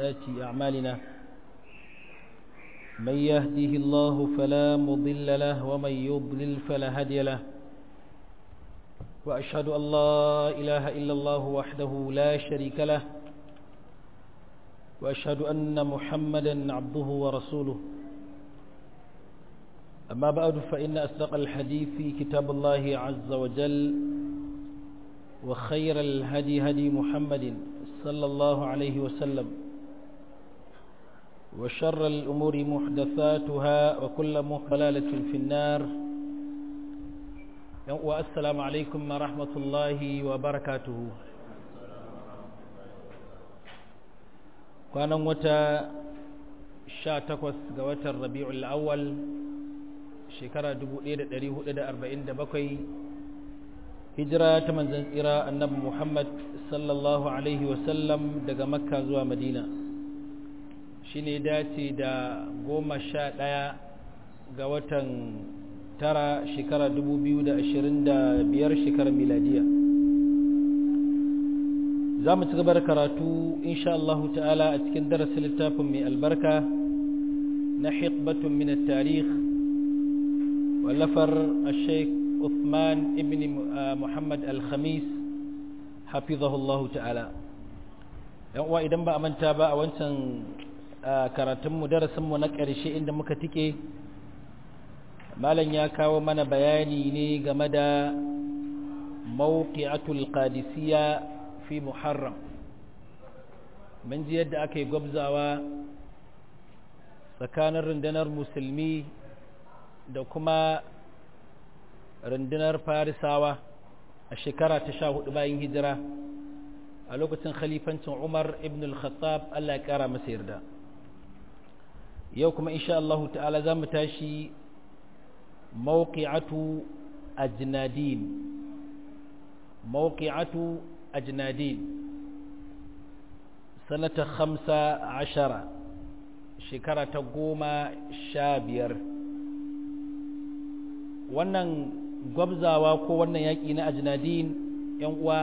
وسيئات أعمالنا من يهده الله فلا مضل له ومن يضلل فلا هادي له وأشهد أن لا إله إلا الله وحده لا شريك له وأشهد أن محمدا عبده ورسوله أما بعد فإن أصدق الحديث كتاب الله عز وجل وخير الهدي هدي محمد صلى الله عليه وسلم وشر الأمور محدثاتها وكل محلالة في النار والسلام عليكم ورحمة الله وبركاته kwanan wata sha takwas ga watan rabi'ul awwal shekara 1447 hijira ta manzan tsira annabi muhammad sallallahu alaihi wasallam daga makka zuwa madina shi ne dace da goma sha ɗaya ga watan tara shekara 2025 shekarar miladiya za mu ci gaba da karatu insha Allah ta'ala a cikin darasin littafin mai albarka na hikbatun min tarikh wallafar sheikh Uthman ibn Muhammad al-Khamis hafizahullahu ta'ala yan uwa idan ba a manta ba a wancan karatunmu darasinmu na ƙarshe inda muka tike malam ya kawo mana bayani ne game da mawqi'atul qadisiyya fi muharram mun ji yadda aka yi gwabzawa tsakanin rundunar musulmi da kuma rundunar farisawa a shekara ta sha hudu bayan hijira a lokacin khalifancin umar ibn al-khattab allah ya kara masa yarda yau kuma insha Allah ta'ala za mu tashi mawqi'atu ajnadin mawqi'atu أجنادين سنة خمسة عشرة شكرة قوم شابير wannan gwabzawa ko wannan yaƙi na ajnadin yan uwa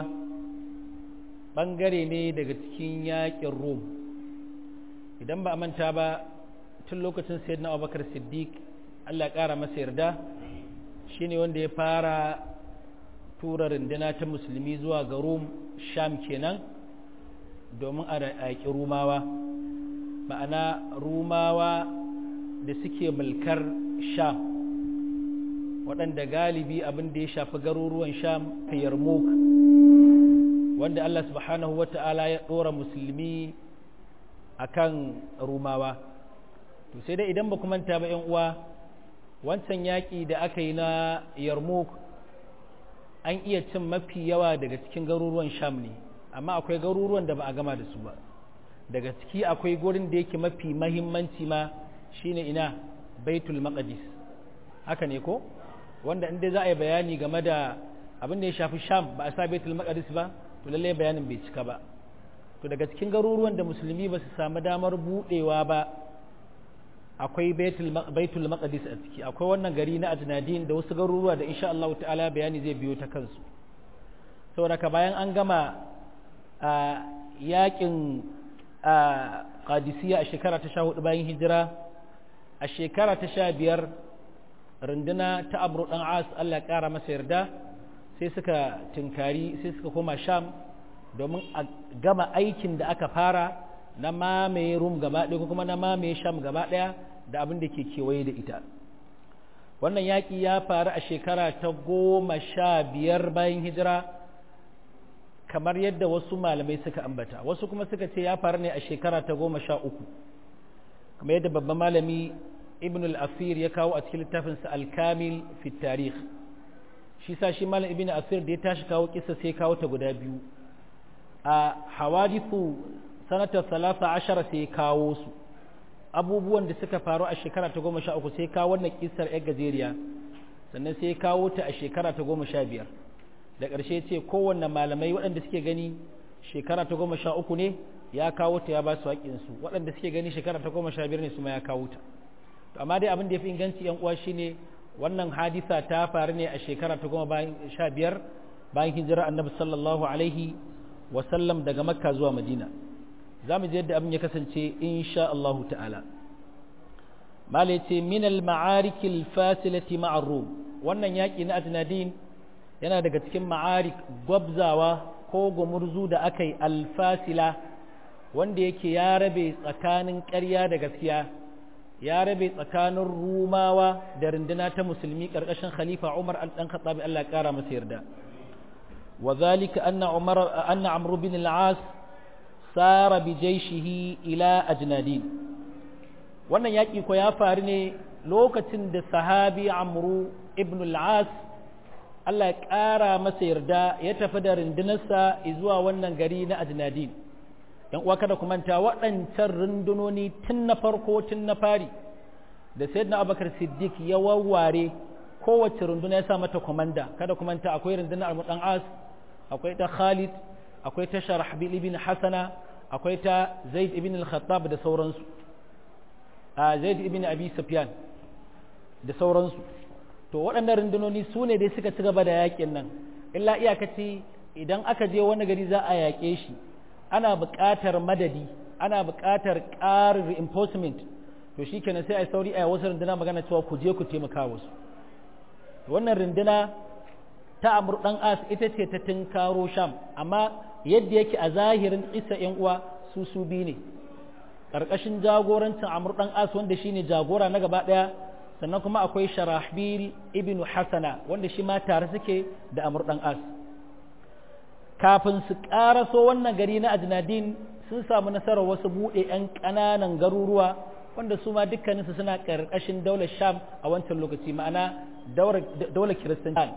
ɓangare ne daga cikin yaƙin rom idan ba a manta ba tun lokacin sayyidina abubakar siddiq allah ƙara masa yarda shine wanda ya fara tura runduna ta musulmi zuwa ga rum sham kenan domin a yaƙi rumawa ma'ana rumawa da suke mulkar sham waɗanda galibi abin da ya shafi garuruwan sham ta yarmouk wanda allah subhanahu wata'ala ya ɗora musulmi a kan rumawa to sai dai idan ba manta ba 'yan uwa wancan yaƙi da aka yi na yarmouk an iya cin mafi yawa daga cikin garuruwan sham ne amma akwai garuruwan da ba a gama da su ba daga ciki akwai gurin da yake mafi mahimmanci ma shine ina baitul maqdis haka ne ko wanda inda za a yi bayani game da abin da ya shafi sham ba a sa baitul maqdis ba to lallai bayanin bai cika ba to daga cikin garuruwan da musulmi ba su samu damar budewa ba akwai baitul maqdis a ciki akwai wannan gari na ajnadin da wasu garuruwa da insha Allah ta'ala bayani zai biyo ta kansu saboda ka bayan an gama a yakin qadisiyya a shekara ta 14 bayan hijira a shekara ta 15 runduna ta Amr dan As Allah ya kara masa yarda sai suka tinkari sai suka koma Sham domin a gama aikin da aka fara na mamaye rum gaba ɗaya ko kuma na mamaye sham gaba ɗaya da abin da ke kewaye da ita wannan yaƙi ya faru a shekara ta goma sha biyar bayan hijira kamar yadda wasu malamai suka ambata wasu kuma suka ce ya faru ne a shekara ta goma sha uku kamar yadda babban malami ibn al-asir ya kawo a cikin littafinsa al-kamil fi tarikh shi sa shi malam ibn asir da ya tashi kawo kisa sai kawo ta guda biyu a hawadithu sanatar salasa ashara sai kawo su abubuwan da suka faru a shekara ta goma sha uku sai kawo wannan kisar yar gajeriya sannan sai kawo ta a shekara ta goma sha biyar da ƙarshe ce kowanne malamai waɗanda suke gani shekara ta goma sha uku ne ya kawo ta ya ba su haƙinsu waɗanda suke gani shekara ta goma sha biyar ne su ma ya kawo ta to amma dai abin da ya fi inganci yan uwa shine wannan hadisa ta faru ne a shekara ta goma bayan sha biyar bayan hijira annabi sallallahu alaihi wasallam daga makka zuwa madina za mu je yadda abin ya kasance insha Allah ta'ala mala ce min al-ma'arik al-fasilati ma'a rum wannan yaki na ajnadin yana daga cikin ma'arik gwabzawa ko gumurzu da aka yi alfasila wanda yake ya rabe tsakanin ƙarya da gaskiya ya rabe tsakanin rumawa da runduna ta musulmi ƙarƙashin khalifa umar al-dan khattabi Allah ya ƙara masa yarda wa zalika anna umar anna amr bin al-as sara bi jayshihi ila ajnadin wannan yaki ko ya faru ne lokacin da sahabi amru ibn al-as Allah ya ƙara masa yarda ya tafi da rundunarsa zuwa wannan gari na ajnadin yan uwa kada ku manta waɗancan rundunoni tun na farko tun na fari da sayyidina abubakar siddiq ya wawware kowace runduna ya sa mata komanda kada ku manta akwai rundunar al-mudan as akwai ta khalid akwai ta sharahbil ibn hasana akwai ta zaid ibn al-khattab da sauransu a zaid ibn abi sufyan da sauransu to waɗannan rundunoni su ne dai suka ci gaba da yakin nan illa iyakaci idan aka je wani gari za a yaƙe shi ana buƙatar madadi ana buƙatar ƙarin reinforcement to shi kenan sai a yi sauri a wasu runduna magana cewa ku je ku taimaka wasu wannan runduna ta amur ɗan as ita ce ta tinkaro sham amma yadda yake a zahirin isa yan uwa su su bi ne ƙarƙashin jagorancin amur ɗan as wanda shine jagora na gaba ɗaya sannan kuma akwai sharahbil ibnu hasana wanda shi ma tare suke da amur ɗan as kafin su ƙaraso wannan gari na ajnadin sun samu nasarar wasu buɗe 'yan ƙananan garuruwa wanda su ma dukkaninsu suna ƙarƙashin daular sham a wancan lokaci ma'ana daular kiristanci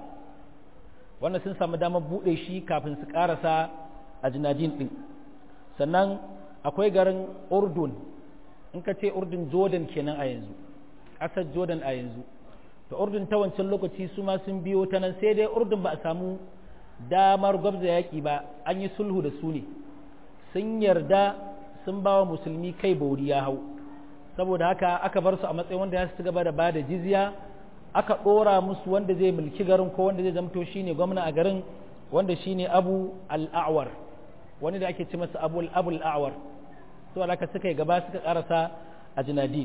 wanda sun samu damar buɗe shi kafin su ƙarasa ajnadin ɗin sannan akwai garin urdun in ka ce urdun jordan kenan a yanzu ƙasar jordan a yanzu to urdun ta wancan lokaci su ma sun biyo ta nan sai dai urdun ba a samu damar gwabza yaƙi ba an yi sulhu da su ne sun yarda sun ba wa musulmi kai bauri ya hau saboda haka aka bar su a matsayin wanda ya su gaba da bada jizya aka ɗora musu wanda zai mulki garin ko wanda zai zamto shine gwamna a garin wanda shine abu al'awar wani da ake ce masa abu al'awar to alaka suka yi gaba suka karasa a jinadin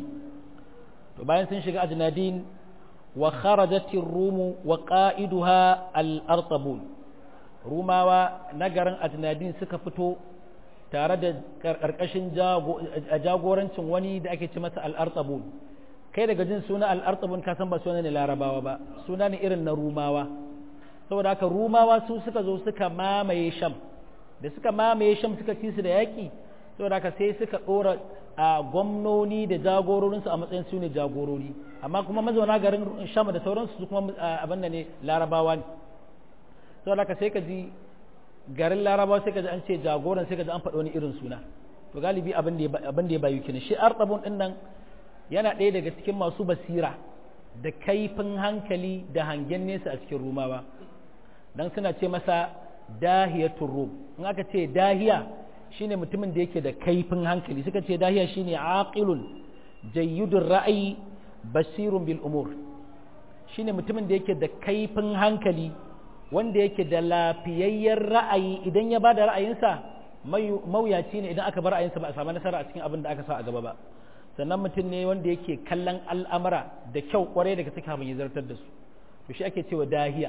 to bayan sun shiga a jinadin wa kharajatir rumu wa qa'iduha al-artabun rumawa na garin ajnadin suka fito tare da ƙarƙashin jagorancin wani da ake ci masa al'artabun kai daga jin suna al'artabun ka san ba suna ne larabawa ba suna ne irin na rumawa saboda haka rumawa su suka zo suka mamaye sham da suka mamaye sham suka ci su da yaƙi saboda haka sai suka ɗora a gwamnoni da jagororinsu a matsayin su ne jagorori amma kuma mazauna garin sham da sauransu su kuma abin da ne larabawa ne saboda haka sai ka ji garin larabawa sai ka ji an ce jagoran sai ka ji an faɗo wani irin suna to galibi abin da ya bayu kenan shi artabun din nan yana ɗaya daga cikin masu basira da kaifin hankali da hangen nesa a cikin rumawa dan suna ce masa dahiyatul rum in aka ce dahiya shine mutumin da yake da kaifin hankali suka ce dahiya shine aqilun jayyudur ra'ayi basirun bil umur shine mutumin da yake da kaifin hankali wanda yake da lafiyayyen ra'ayi idan ya ba da ra'ayinsa mawuyaci ne idan aka bar ra'ayinsa ba a samu nasara a cikin abin da aka sa a gaba ba sannan mutum ne wanda yake kallon al'amura da kyau kwarai daga suka abin ya zartar da su to shi ake cewa dahiya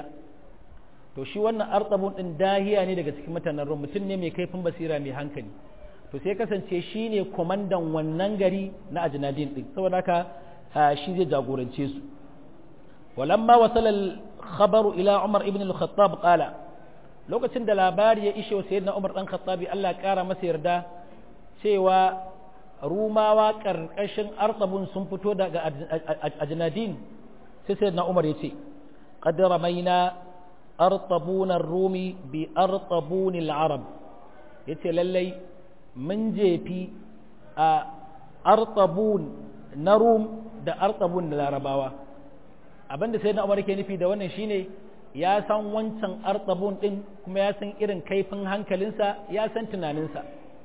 to shi wannan artabun din dahiya ne daga cikin mutanen rum mutum ne mai kaifin basira mai hankali to sai kasance shi ne kwamandan wannan gari na ajinadin din saboda haka shi zai jagorance su ولما وصل الخبر إلى عمر ابن الخطاب قال lokacin da labari ya ishe wa sayyidina Umar dan Khattabi Allah kara masa yarda cewa rumawa karkashin artabun sun fito daga ajnadin sai sayyidina Umar ya ce qad ramaina artabun ar-rumi bi artabun al-arab yace lallai mun jefi a artabun na rum da artabun da larabawa abinda sai na umar ke nufi da wannan shine ya san wancan artabun din kuma ya san irin kaifin hankalinsa ya san tunaninsa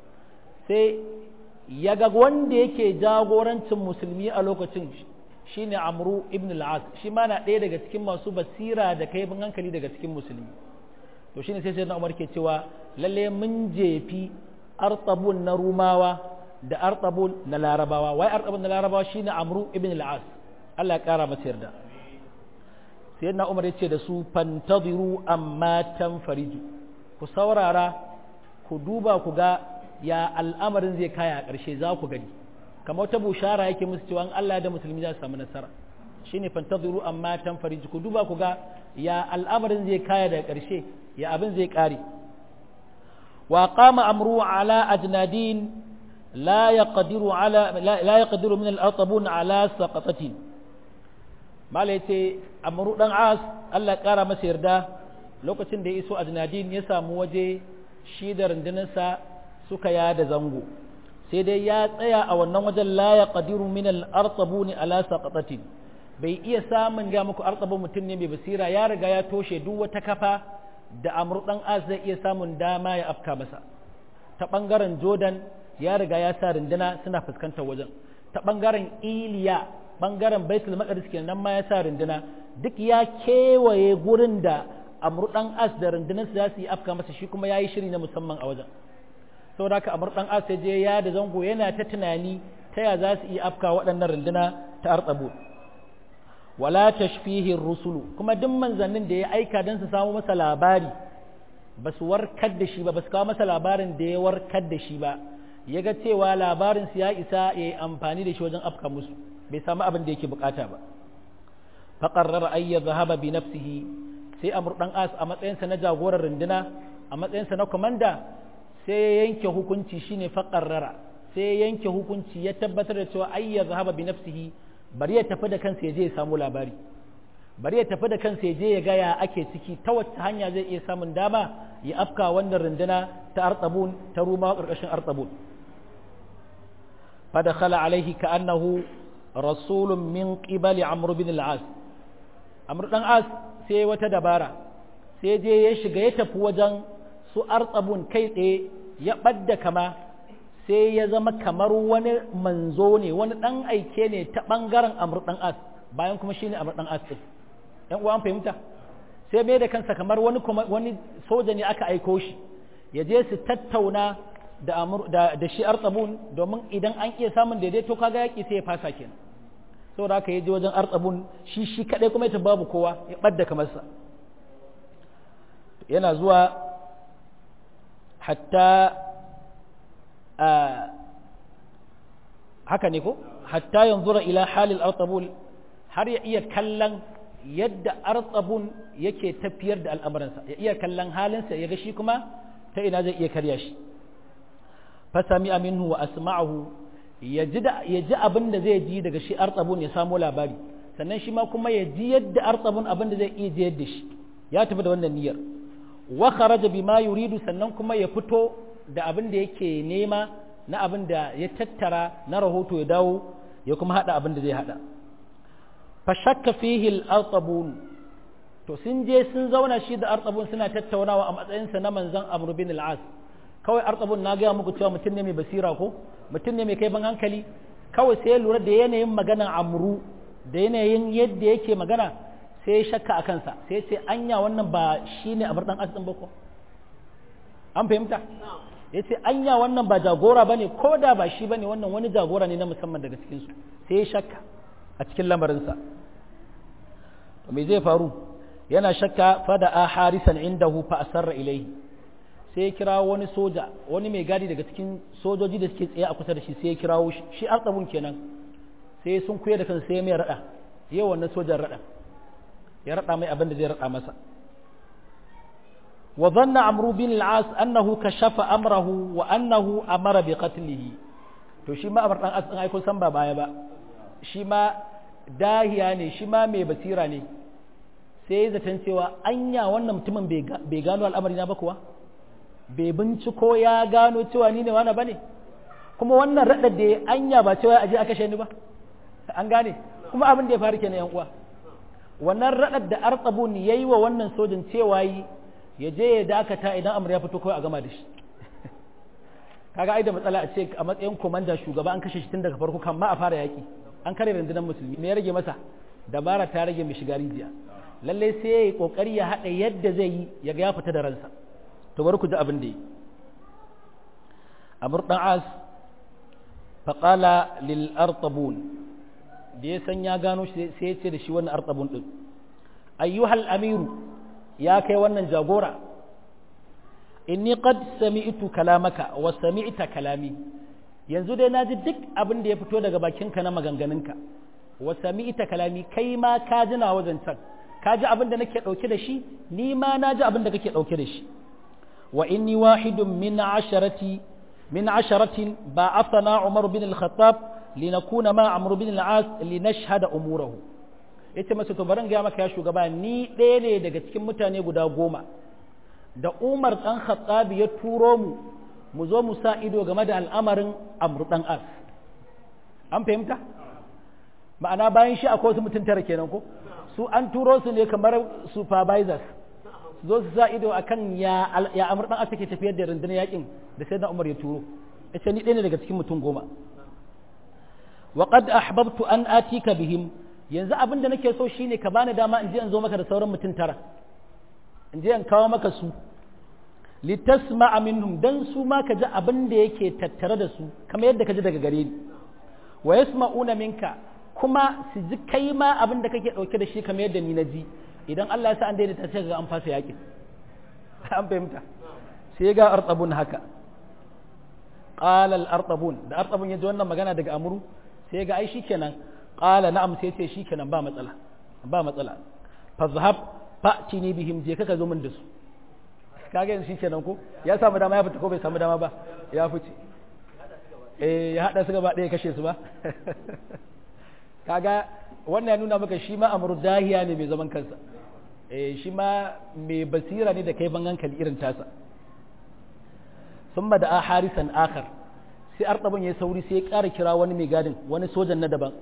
sai ya ga wanda yake jagorancin musulmi a lokacin shine amru ibn al-as shi ma na ɗaya daga cikin masu basira da kaifin hankali daga cikin musulmi to shine sai sai na umar ke cewa lalle mun jefi artabun na rumawa da artabun na larabawa wai artabun na larabawa shine amru ibn al-as Allah ya kara masa yarda sayyidina umar ya ce da su fantadiru amma tanfariju ku saurara ku duba ku ga ya al'amarin zai kaya a ƙarshe za ku gani kamar ta bushara yake musu cewa Allah da musulmi za su samu nasara shine fantadiru amma tanfariju ku duba ku ga ya al'amarin zai kaya daga ƙarshe ya abin zai ƙare wa qama amru ala ajnadin la yaqdiru ala la yaqdiru min al-atabun ala saqatatin mala yace amru dan as Allah ƙara masa yarda lokacin da ya iso ajnadin ya samu waje shi da rundunarsa suka yada zango sai dai ya tsaya a wannan wajen la yaqdiru min al-atabun ala saqatatin bai iya samun ga muku artsabin mutum ne mai basira ya riga ya toshe duk wata kafa da amur dan as zai iya samun dama ya afka masa ta bangaren jordan ya riga ya sa rinduna suna fuskantar wajen ta bangaren iliya bangaren baitul maqdis kenan ma ya sa rinduna duk ya kewaye gurin da amur dan as da rundunar su za su yi afka masa shi kuma yayi shiri na musamman a wajen saboda haka amur dan as ya je ya da zango yana ta tunani ta ya za su iya afka waɗannan runduna ta artsabu wala tashfihi rusulu kuma duk manzannin da ya aika don su samu masa labari ba su warkar da shi ba ba su kawo masa labarin da ya warkar da shi ba ya ga cewa labarin su ya isa ya yi amfani da shi wajen afka musu bai samu abin da yake bukata ba faqarrara ay yadhhaba bi nafsihi sai amr dan as a matsayinsa na jagorar runduna a matsayinsa na komanda sai ya yanke hukunci shine faqarrara sai ya yanke hukunci ya tabbatar da cewa ay yadhhaba bi nafsihi bari ya tafi da kansa ya je ya samu labari bari ya tafi da kansa ya je ya ga ya ake ciki ta wacce hanya zai iya samun dama ya afka wannan runduna ta artabun ta ruma karkashin artabun fadakhala alaihi ka'annahu rasulun min qibali amr bin al-as amr dan as sai wata dabara sai je ya shiga ya tafi wajen su artabun kai tsaye ya badda kama sai ya zama kamar wani manzo ne wani ɗan aike ne ta ɓangaren amur ɗan as bayan kuma shine amur ɗan as ɗin ‘yan uwa fahimta sai mai da kansa kamar wani wani soja ne aka aiko shi ya je su tattauna da amur da, da shi artsabun domin idan an iya samun daidaito kaga yaƙi sai ya fasa kenan saboda haka ya je wajen artsabun shi shi kaɗai kuma ya babu kowa ya ɓadda kamarsa yana zuwa hatta haka ne ko hatta yanzura ila halil artabul har ya iya kallon yadda artabun yake tafiyar da al'amuransa ya iya kallon halinsa ya ga shi kuma ta ina zai iya karya shi fasami aminu wa asma'ahu ya ji abin da zai ji daga shi artabun ya samo labari sannan shi ma kuma ya ji yadda artabun abin da zai iya ji yadda shi ya tafi da wannan niyyar wa kharaja bima yuridu sannan kuma ya fito da abin da yake nema na abin da ya tattara na rahoto ya dawo ya kuma hada abin da zai hada fa shakka fihi al-artabun to sun je sun zauna shi da artabun suna tattaunawa a matsayinsa na manzon amr bin al-as kawai artabun na ga muku cewa mutum ne mai basira ko mutum ne mai kai ban hankali kawai sai lura da yanayin maganan amru da yanayin yadda yake magana sai ya shakka a kansa sai ce anya wannan ba shine amr dan as din ba ko an fahimta ya ce anya wannan ba jagora ba ne ko da ba shi ba ne wannan wani jagora ne na musamman daga cikinsu sai ya shakka a cikin lamarinsa to me zai faru yana shakka fada a harisan indahu fa asarra ilaihi sai ya kirawo wani soja wani mai gadi daga cikin sojoji da suke tsaye a kusa da shi sai ya kirawo shi shi artsabun kenan sai sun kuya da kansa sai ya mai rada yau wannan sojan rada ya rada mai abin da zai rada masa وظن عمرو بن العاص أنه كشف أمره وأنه أمر بقتله to shi ma amar dan as din ai kun san ba baya ba shi ma dahiya ne shi ma mai basira ne sai zaton cewa anya wannan mutumin bai gano al'amari na ba kuwa bai binciko ya gano cewa ni ne wani bane kuma wannan radar da anya ba cewa aje a kashe ni ba an gane kuma abin da ya faru kenan yan uwa wannan radar da arqabun yayi wa wannan sojin cewa yi ya je ya dakata idan amur ya fito kawai a gama da shi kaga ai da matsala a ce a matsayin komanda shugaba an kashe shi tun daga farko kan ma a fara yaki an kare rundunar musulmi me ya rage masa dabara ta rage mai shiga rijiya lalle sai ya yi kokari ya haɗa yadda zai yi ya ga ya fita da ransa to bari ku ji abin da yi amr dan as faqala lil artabun da ya san ya gano shi sai ya ce da shi wannan artabun din ayyuhal amiru ya kai wannan jagora inni qad sami'tu kalamaka wa sami'ta kalami yanzu dai naji duk abin da ya fito daga bakinka na maganganunka wa sami'ta kalami kai ma ka ji na wajen can ka ji abin da nake dauke da shi ni ma na ji abin da kake dauke da shi wa inni wahidun min asharati min asharatin ba'athana Umar bin al-Khattab linakuna ma Amr bin al-As linashhada umurahu yace masa to baran ga maka ya shugaba ni ɗaya ne daga cikin mutane guda goma da Umar ɗan Khattabi ya turo mu mu zo mu sa ido game da al'amarin Amr ɗan As an fahimta ma'ana bayan shi akwai wasu mutum tara kenan ko su an turo su ne kamar supervisors su zo su sa ido akan ya ya Amr ɗan As take tafiyar da rundunar yakin da sai Umar ya turo yace ni ɗaya ne daga cikin mutum goma wa qad ahbabtu an atika bihim yanzu abin da nake so shine ka bani dama in je in zo maka da sauran mutum tara in je in kawo maka su litasma'a minhum dan su ma ka ji abin da yake tattare da su kamar yadda ka ji daga gare ni wa yasma'una minka kuma su ji kai ma abin da kake dauke da shi kamar yadda ni na ji idan Allah ya sa an daidaita sai ga an fasa yakin an fahimta sai ga artabun haka qala al artabun da artabun ya ji wannan magana daga amru sai ga ai shikenan qala na'am sai ce shikenan ba matsala ba matsala fazhab fa'tini bihim je kaka zo min da su kaga yanzu shikenan ko ya samu dama ya fita ko bai samu dama ba ya fice eh ya hada su gaba ɗaya kashe su ba kaga wannan ya nuna maka shi ma amru dahiya ne mai zaman kansa eh shi ma mai basira ne da kai ban hankali irin tasa summa da harisan akhar sai artabun ya sauri sai ya ƙara kira wani mai gadin wani sojan na daban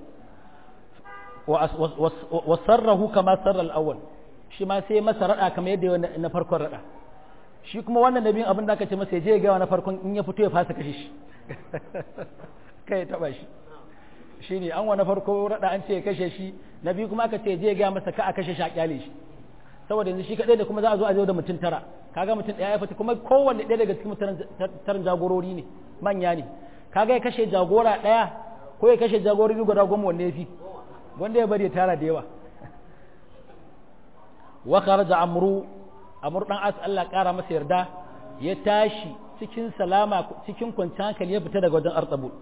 wa sarrahu kama sarra al-awwal shi ma sai masa rada kamar yadda na farkon rada shi kuma wannan nabin abin da aka ce masa ya je ga na farkon in ya fito ya fasa kashe shi kai ya taba shi shi ne an wani farko rada an ce ya kashe shi na biyu kuma aka ce je ga masa ka a kashe shi a kyale shi saboda yanzu shi kadai da kuma za a zo a zo da mutum tara kaga mutum ɗaya ya fita kuma kowanne ɗaya daga cikin mutum tarin jagorori ne manya ne kaga ya kashe jagora ɗaya ko ya kashe jagorori guda goma wanne ya fi wanda ya bari ya tara da yawa wa kharaja amru amru dan as Allah kara masa yarda ya tashi cikin salama cikin kwanciyar hankali ya fita daga wajen artabul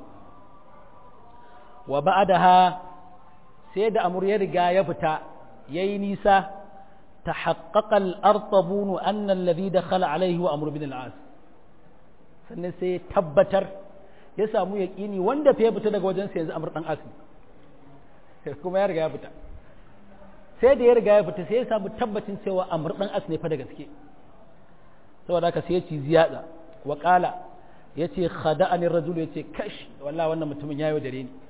wa ba'daha sai da amru ya riga ya fita yayi nisa tahaqqaqa al-artabun anna alladhi dakhala alayhi wa amru bin al-as sannan sai tabbatar ya samu yaqini wanda fa ya fita daga wajen sa yanzu amru dan as kuma ya riga ya fita sai da ya riga ya fita sai ya samu tabbacin cewa amur dan as ne fa da gaske saboda haka sai ya ci ziyada wa qala yace khada'ani ar-rajul yace kash wallahi wannan mutumin yayo dare ni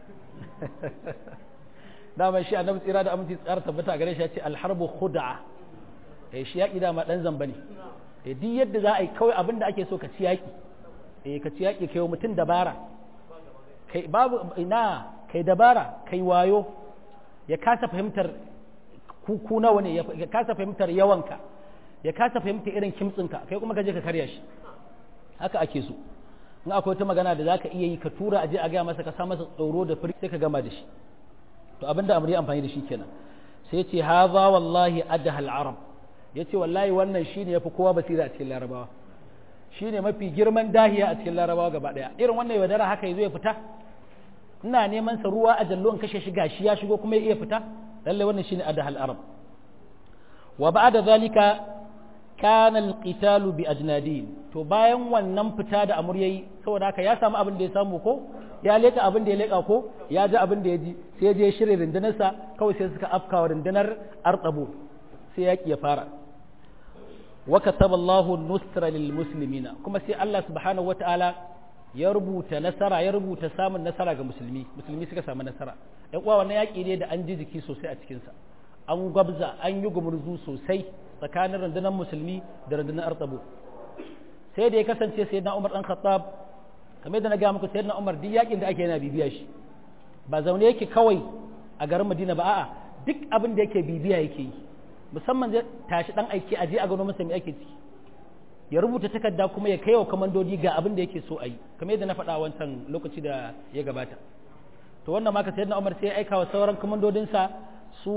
dama shi annabi tsira da aminci tsara tabbata gare shi yace al-harbu khud'a eh shi yaki dama dan zamba ne eh duk yadda za a yi kawai abinda ake so ka ci yaki eh ka ci yaki kai mutum dabara kai babu ina kai dabara kai wayo ya kasa fahimtar ku nawa ne ya kasa fahimtar yawanka ya kasa fahimtar irin kimtsinka kai kuma ka je ka karya shi haka ake so in akwai wata magana da zaka iya yi ka tura aje a gaya masa ka sa masa tsoro da firi sai ka gama da shi to abinda amri amfani da shi kenan sai ce haza wallahi adhal arab yace wallahi wannan shine yafi kowa basira a cikin larabawa shine mafi girman dahiya a cikin larabawa gaba daya irin wannan yaudara haka yazo ya fita ina neman sa ruwa a jallo in kashe shi gashi ya shigo kuma ya iya fita lalle wannan shine adhal arab wa ba'da zalika kana alqitalu bi ajnadin to bayan wannan fita da amur yayi saboda haka ya samu abin da ya samu ko ya leka abin da ya leka ko ya ji abin da ya ji sai ya je shirye rundunar sa kawai sai suka afkawa rundunar arqabu sai yaki ya fara wa kataba Allahu nusra lil muslimina kuma sai Allah subhanahu wataala ya rubuta nasara ya rubuta samun nasara ga musulmi musulmi suka samu nasara ɗan uwa wannan yaƙi ne da an ji jiki sosai a cikinsa an gwabza an yi gumurzu sosai tsakanin rundunar musulmi da rundunar artabu sai da ya kasance sai na umar ɗan khattab kamar da na gaya muku sai na umar duk yaƙin da ake yana bibiya shi ba zaune yake kawai a garin madina ba a'a duk abin da yake bibiya yake yi musamman zai tashi ɗan aiki a je a gano masa me ake ciki ya rubuta takarda kuma ya kai wa kamandodi ga abin da yake so a yi kamar yadda na faɗa wancan lokaci da ya gabata to wannan ma ka sayyidina Umar sai ya aika wa sauran kamandodinsa su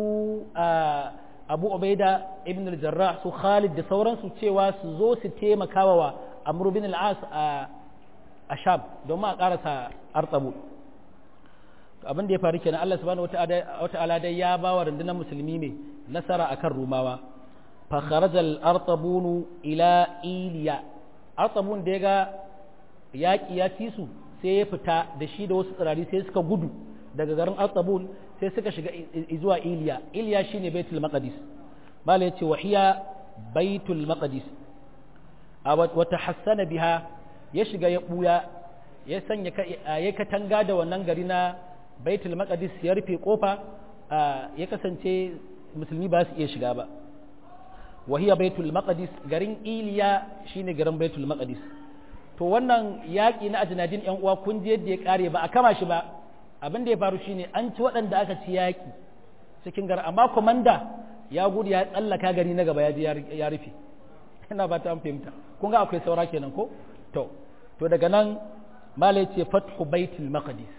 Abu Ubaida ibn al-Jarrah su Khalid da sauransu cewa su zo su taimaka wa Amr bin al-As a a Sham domin a karasa Artabu abin da ya faru kenan Allah subhanahu wata'ala dai ya ba wa rundunar musulmi ne nasara akan Rumawa fa kharajal artabun ila iliya artabun da ya ga yaƙi ya ci su sai ya fita da shi da wasu tsirari sai suka gudu daga garin artabun sai suka shiga zuwa iliya iliya shine baitul maqdis mala yace wahiya baitul maqdis wa tahassana biha ya shiga ya buya ya sanya ya katanga da wannan gari na baitul maqdis ya rufe kofa ya kasance musulmi ba su iya shiga ba wahiya baitul maqdis garin iliya shine garin baitul maqdis to wannan yaƙi na ajinadin yan uwa kun je yadda ya kare ba a kama shi ba abin da ya faru shine an ci waɗanda aka ci yaƙi cikin garin amma komanda ya gudu ya tsallaka gari na gaba ya je ya rufe ina ba ta an fahimta kun ga akwai saura kenan ko to to daga nan malai ce fathu baitul maqdis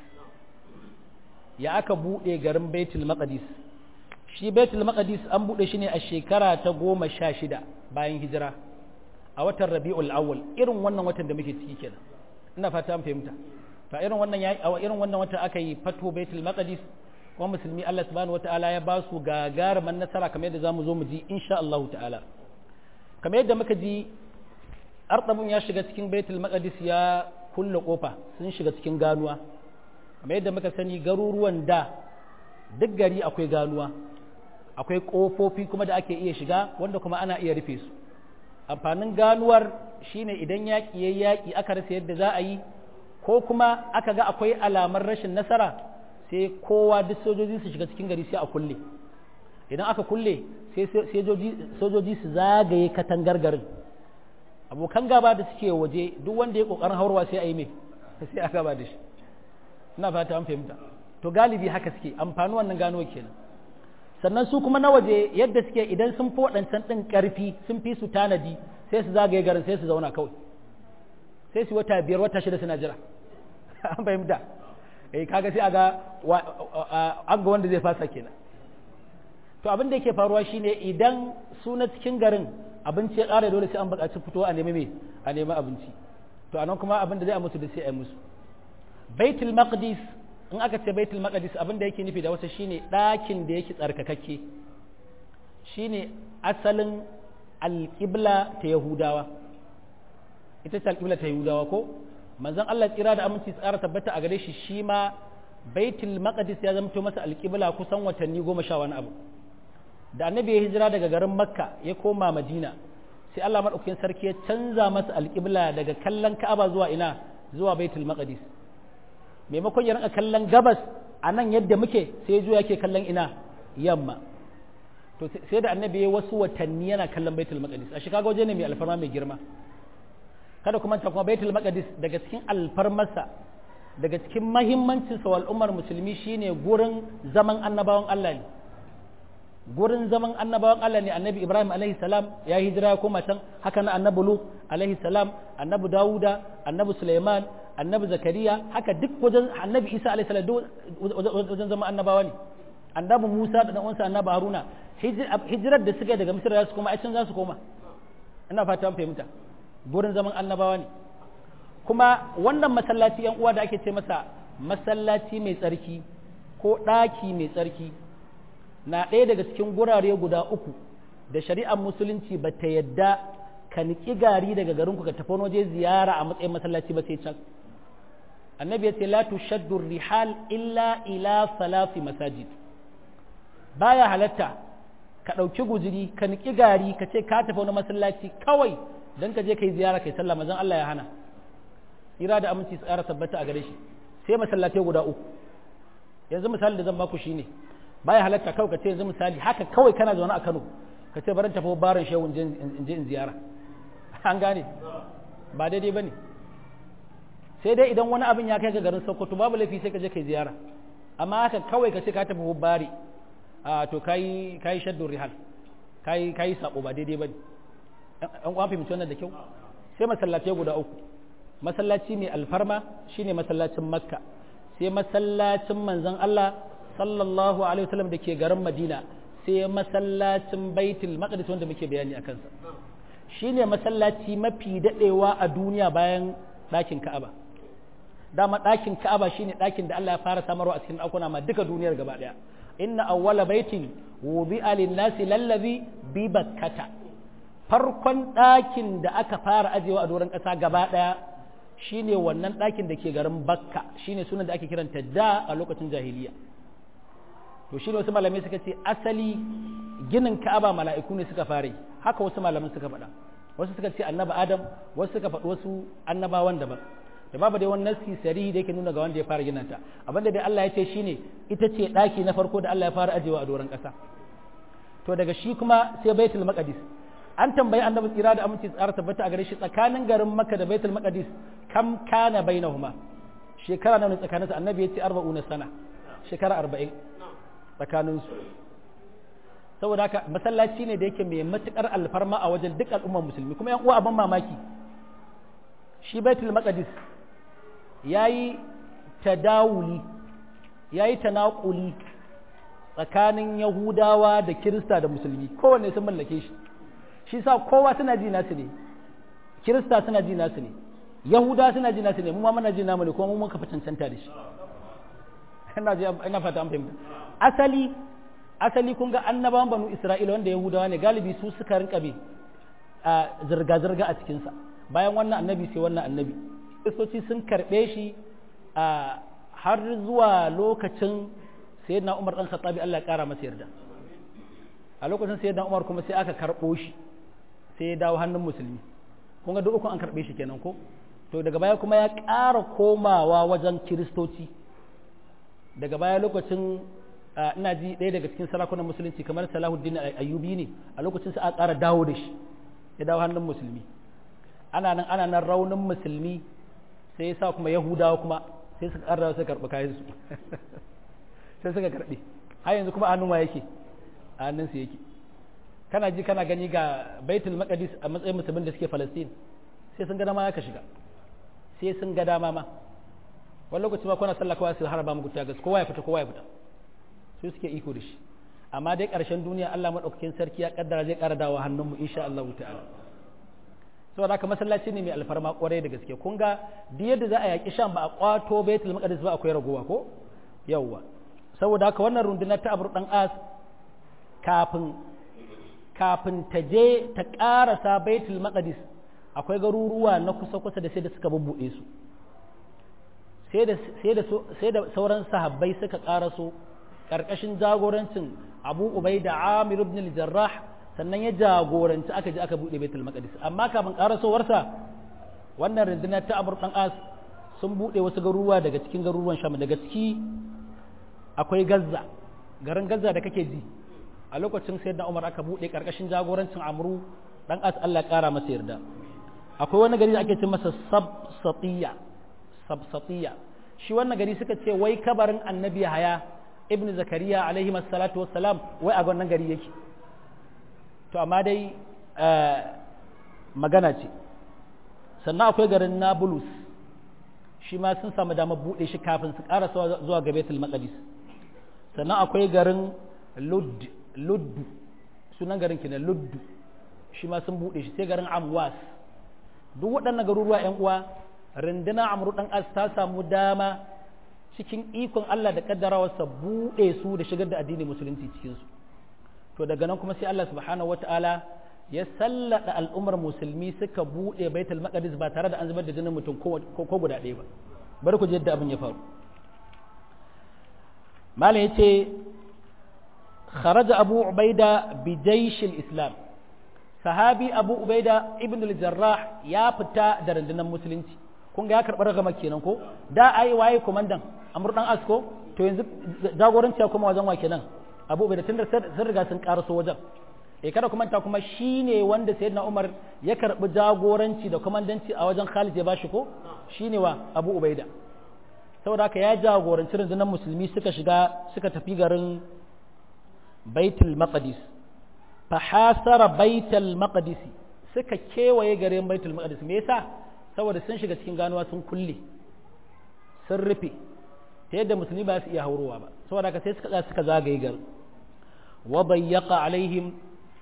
ya aka buɗe garin baitul maqdis shi baitul maqdis an buɗe shi ne a shekara ta goma sha shida bayan hijira a watan rabi'ul awwal irin wannan watan da muke ciki kenan ina fata an fahimta fa irin wannan ya a irin wannan wata aka yi fatu baitul maqdis kuma musulmi Allah subhanahu wataala ya ba su gagarumin nasara kamar yadda zamu zo mu ji insha Allah ta'ala kamar yadda muka ji artabun ya shiga cikin baitul maqdis ya kulle kofa sun shiga cikin ganuwa kamar yadda muka sani garuruwan da duk gari akwai ganuwa akwai kofofi kuma da ake iya shiga wanda kuma ana iya rufe su amfanin ganuwar shine idan yaƙi ya yaƙi aka rasa yadda za a yi ko kuma aka ga akwai alamar rashin nasara sai kowa duk sojoji su shiga cikin gari sai a kulle idan aka kulle sai sojoji su zagaye katangar garin abokan gaba da suke waje duk wanda ya kokarin haurwa sai a yi mai sai a gaba da shi ina fata an fahimta to galibi haka suke amfani wannan gano kenan sannan su kuma na waje yadda suke idan sun fi waɗancan ɗin ƙarfi sun fi su tanadi sai su zagaye garin sai su zauna kawai sai su wata biyar wata shida suna jira an fahimta eh kaga sai aga an ga wanda zai fasa kenan to abin da yake faruwa shine idan su na cikin garin abinci ya ƙara dole sai an buƙaci fito a nemi me a nemi abinci to anan kuma abin da zai a musu da sai a yi musu baitul maqdis in aka ce baitul maqdis abin da yake nufi da wata shine ɗakin da yake tsarkakakke shine asalin alƙibla ta yahudawa ita ce alƙibla ta yahudawa ko manzon Allah tsira da aminci tsara tabbata a gare shi shi ma baitul maqdis ya zamto masa alƙibla kusan watanni goma sha wani abu da annabi ya hijira daga garin makka ya koma madina sai Allah madaukakin sarki ya canza masa alƙibla daga kallon ka'aba zuwa ina zuwa baitul maqdis maimakon ya rinka kallon gabas a nan yadda muke sai zuwa yake kallon ina yamma to sai da annabi ya wasu watanni yana kallon baitul maqdis a shikago waje ne mai alfarma mai girma kada kuma ta kuma baitul maqdis daga cikin alfarmarsa daga cikin mahimmancin sa al'ummar musulmi shine gurin zaman annabawan Allah ne gurin zaman annabawan Allah ne annabi Ibrahim alaihi salam ya hijira ya koma can haka na annabi Lut alaihi salam annabi Dawuda annabi Sulaiman annabi Zakariya haka duk wajen annabi Isa alaihi salam wajen zaman annabawa ne annabi Musa da dan uwansa annabi Haruna hijirar da suka daga Misra za su koma ai can za su koma ina fata an fahimta gurin zaman annabawa ne kuma wannan masallaci yan uwa da ake ce masa masallaci mai tsarki ko ɗaki mai tsarki na ɗaya daga cikin gurare guda uku da shari'ar musulunci ba ta yadda ka niƙi gari daga garinku ka tafi waje ziyara a matsayin masallaci ba sai can annabi ya ce la tushaddu rihal illa ila salafi masajid baya halatta ka ɗauki guziri ka niƙi gari ka ce ka tafi wani masallaci kawai don ka je ka yi ziyara kai sallah mazan Allah ya hana ira da aminci su ƙara tabbata a gare shi sai masallatai guda uku yanzu misali da zan baku shine baya halatta kawai ka ce yanzu misali haka kawai kana zaune a Kano ka ce barin tafi barin shehu in je in ziyara an gane ba daidai bane sai dai idan wani abin ya kai ga garin Sokoto babu laifi sai ka je kai ziyara amma haka kawai ka ce ka tafi bari a to kai kai shaddu rihal kai kai sabo ba daidai bane an kwa fahimci wannan da kyau sai masallatai guda uku masallaci mai alfarma shine masallacin makka sai masallacin manzon Allah sallallahu alaihi wasallam da ke garin madina sai masallacin baitul maqdis wanda muke bayani akan sa shine masallaci mafi dadewa a duniya bayan ɗakin ka'aba dama ɗakin ka'aba shine ɗakin da Allah ya fara samarwa a cikin ɗakuna ma duka duniyar gaba ɗaya inna awwala baitin wudi'a lin-nasi lallazi bi bakkata farkon ɗakin da aka fara ajewa a doron ƙasa gaba ɗaya shine wannan ɗakin da ke garin bakka shine sunan da ake kiranta da a lokacin jahiliya to shine wasu malamai suka ce asali ginin ka'aba mala'iku ne suka fara haka wasu malaman suka faɗa wasu suka ce annabi adam wasu suka faɗi wasu annabawan daban da babu dai wani nasi sarihi da yake nuna ga wanda ya fara gina ta abinda dai Allah ya ce shine ita ce ɗaki na farko da Allah ya fara ajewa a doron ƙasa to daga shi kuma sai baitul maqdis an tambayi annabi tsira da aminci tsara tabbata a gare shi tsakanin garin makka da baitul maqdis kam kana bainahuma shekara nawa ne tsakanin su annabi ya ce 40 sana shekara 40 tsakanin su saboda haka masallaci ne da yake mai matukar alfarma a wajen duk al'ummar musulmi kuma yan uwa abin mamaki shi baitul maqdis yayi tadawuli yayi tanaquli tsakanin yahudawa da kirista da musulmi kowanne sun mallake shi shi sa kowa suna ji nasu ne kirista suna ji nasu ne yahuda suna ji nasu ne mu ma muna ji namu ne kuma mu muka fi cancanta da shi ina ji ina fata an fahimta asali asali kun ga annabawan banu isra'ila wanda yahudawa ne galibi su suka rinka bi a zirga zirga a cikin sa bayan wannan annabi sai wannan annabi kristoci sun karbe shi a har zuwa lokacin sayyidina umar dan khattabi Allah ya kara masa yarda a lokacin sayyidina umar kuma sai aka karbo shi sai ya dawo hannun musulmi kun ga duk ukun an karɓe shi kenan ko to daga baya kuma ya ƙara komawa wajen kiristoci daga baya lokacin ina ji ɗaya daga cikin sarakunan musulunci kamar salahuddin ayyubi ne a lokacin sa a ƙara dawo da shi ya dawo hannun musulmi ana nan ana nan raunin musulmi sai ya sa kuma yahudawa kuma sai suka ƙara suka karɓi kayan su sai suka karɓi har yanzu kuma a hannun wa yake a hannun su yake kana ji kana gani ga baitul maqdis a matsayin musulmin da suke falastin sai sun ga dama ya ka shiga sai sun ga dama ma wani lokaci ma kuna sallah kawai su haraba muku tagas kowa ya fita kowa ya fita su suke iko da shi amma dai ƙarshen duniya Allah madaukakin sarki ya kaddara zai ƙara dawo hannun mu insha Allah ta'ala saboda haka masallaci ne mai alfarma kwarai da gaske kun ga duk yadda za a yaki shan ba a kwato baitul maqdis ba akwai ragowa ko yawwa saboda haka wannan rundunar ta abur dan as kafin kafin ta je ta ƙarasa baitul maqdis akwai garuruwa na kusa-kusa da sai da suka bubbuɗe su sai da sauran sahabbai suka ƙaraso ƙarƙashin jagorancin abu ubai da amir ibn al-jarrah sannan ya jagoranci aka je aka buɗe baitul maqdis amma kafin ƙarasowarsa wannan rundunar ta amur ɗan as sun buɗe wasu garuruwa daga cikin garuruwan sham daga ciki akwai gazza garin gazza da kake ji a lokacin sai da umar aka buɗe ƙarƙashin jagorancin amru ɗan as Allah ƙara masa yarda akwai wani gari da ake ce masa sabsatiya sabsatiya shi wannan gari suka ce wai kabarin annabi haya ibn zakariya alaihi salatu wassalam wai a wannan gari yake to amma dai magana ce sannan akwai garin nablus shi ma sun samu damar buɗe shi kafin su ƙara zuwa ga baitul maqdis sannan akwai garin ludd luddu sunan garin kenan luddu shi ma sun buɗe shi sai garin amwas duk waɗannan garuruwa ‘yan uwa rinduna amru ɗan as ta samu dama cikin ikon Allah da kaddarawarsa buɗe su da shigar da addinin musulunci cikin su to daga nan kuma sai Allah subhanahu wata'ala ya sallada al'ummar musulmi suka buɗe baitul maqdis ba tare da an zubar da jinin mutum ko guda ɗaya ba bari ku ji yadda abin ya faru malam yace خرج أبو عبيدة بجيش الإسلام صحابي أبو عبيدة ابن الجراح يا فتا درندنا مسلمتي kun ga ya karɓar ragama kenan ko da ai waye komandan amur dan asko to yanzu jagoranci ya kuma wajen wa kenan abu bai da tun sun riga sun karaso wajen e kada kuma ta kuma shine wanda sayyidina umar ya karɓi jagoranci da komandanci a wajen khalid ya bashi ko shine wa abu ubaida saboda haka ya jagoranci rundunar musulmi suka shiga suka tafi garin baitul maqdis fa hasara baitul maqdis suka kewaye garin baitul maqdis me yasa saboda sun shiga cikin ganuwa sun kulle sun rufe ta yadda musulmi ba su iya haurowa ba saboda haka sai suka tsaya suka zagaye gar wa bayyaqa alaihim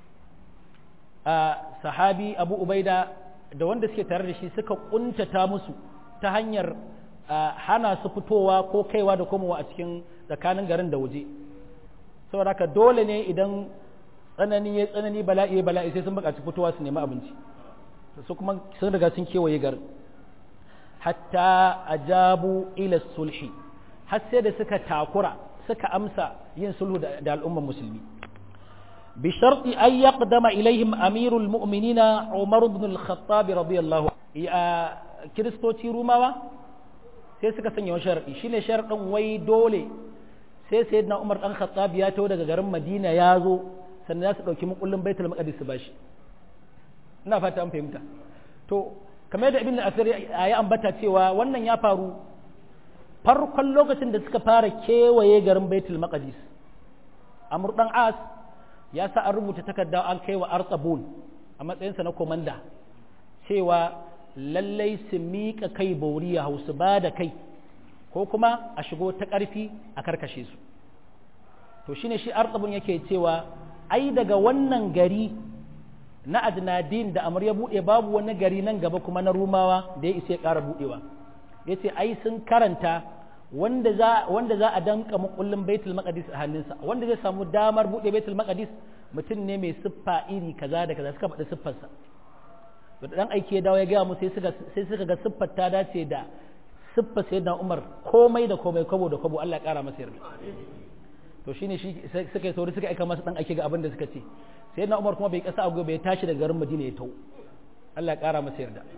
a sahabi abu ubaida da wanda suke tare da shi suka kuntata musu ta hanyar hana su fitowa ko kaiwa da komowa a cikin tsakanin garin da waje saboda haka dole ne idan tsanani ya tsanani bala'i ya bala'i sai sun buƙaci fitowa su nemi abinci su kuma sun riga sun kewaye garin hatta ajabu ila sulhi har sai da suka takura suka amsa yin sulhu da al'ummar musulmi bi sharti an yaqdama ilaihim amirul mu'minina umar ibn al-khattab radiyallahu ya kiristoci rumawa sai suka sanya wani sharadi shine sharadin wai dole sai sayyidina umar dan khattab ya taho daga garin madina ya zo sannan za su dauki mukullin baitul maqdis su bashi ina fata an fahimta to kamar da ibn asir ya ambata cewa wannan ya faru farkon lokacin da suka fara kewaye garin baitul maqdis amr dan as ya sa an rubuta takarda an kai wa artabul a matsayinsa na komanda cewa lallai su miƙa kai bauriya hausu ba da kai ko kuma a shigo ta ƙarfi a karkashe su to shine shi artabun yake cewa ai daga wannan gari na adnadin da amur ya buɗe babu wani gari nan gaba kuma na rumawa da ya isa ya ƙara buɗewa ya ce ai sun karanta wanda za wanda za a danka makullin baitul maqdis a hannunsa wanda zai samu damar buɗe baitul maqdis mutum ne mai siffa iri kaza da kaza suka faɗi siffarsa to dan aiki ya dawo ya gaya mu sai suka sai suka ga siffar ta dace da siffar sayyidina Umar komai da komai kwabo da kwabo Allah ya ƙara masa yarda to shine shi suka yi sauri suka aika masa dan ake ga abin da suka ce sai na umar kuma bai kasa agogo bai tashi daga garin madina ya tau Allah ya kara masa yarda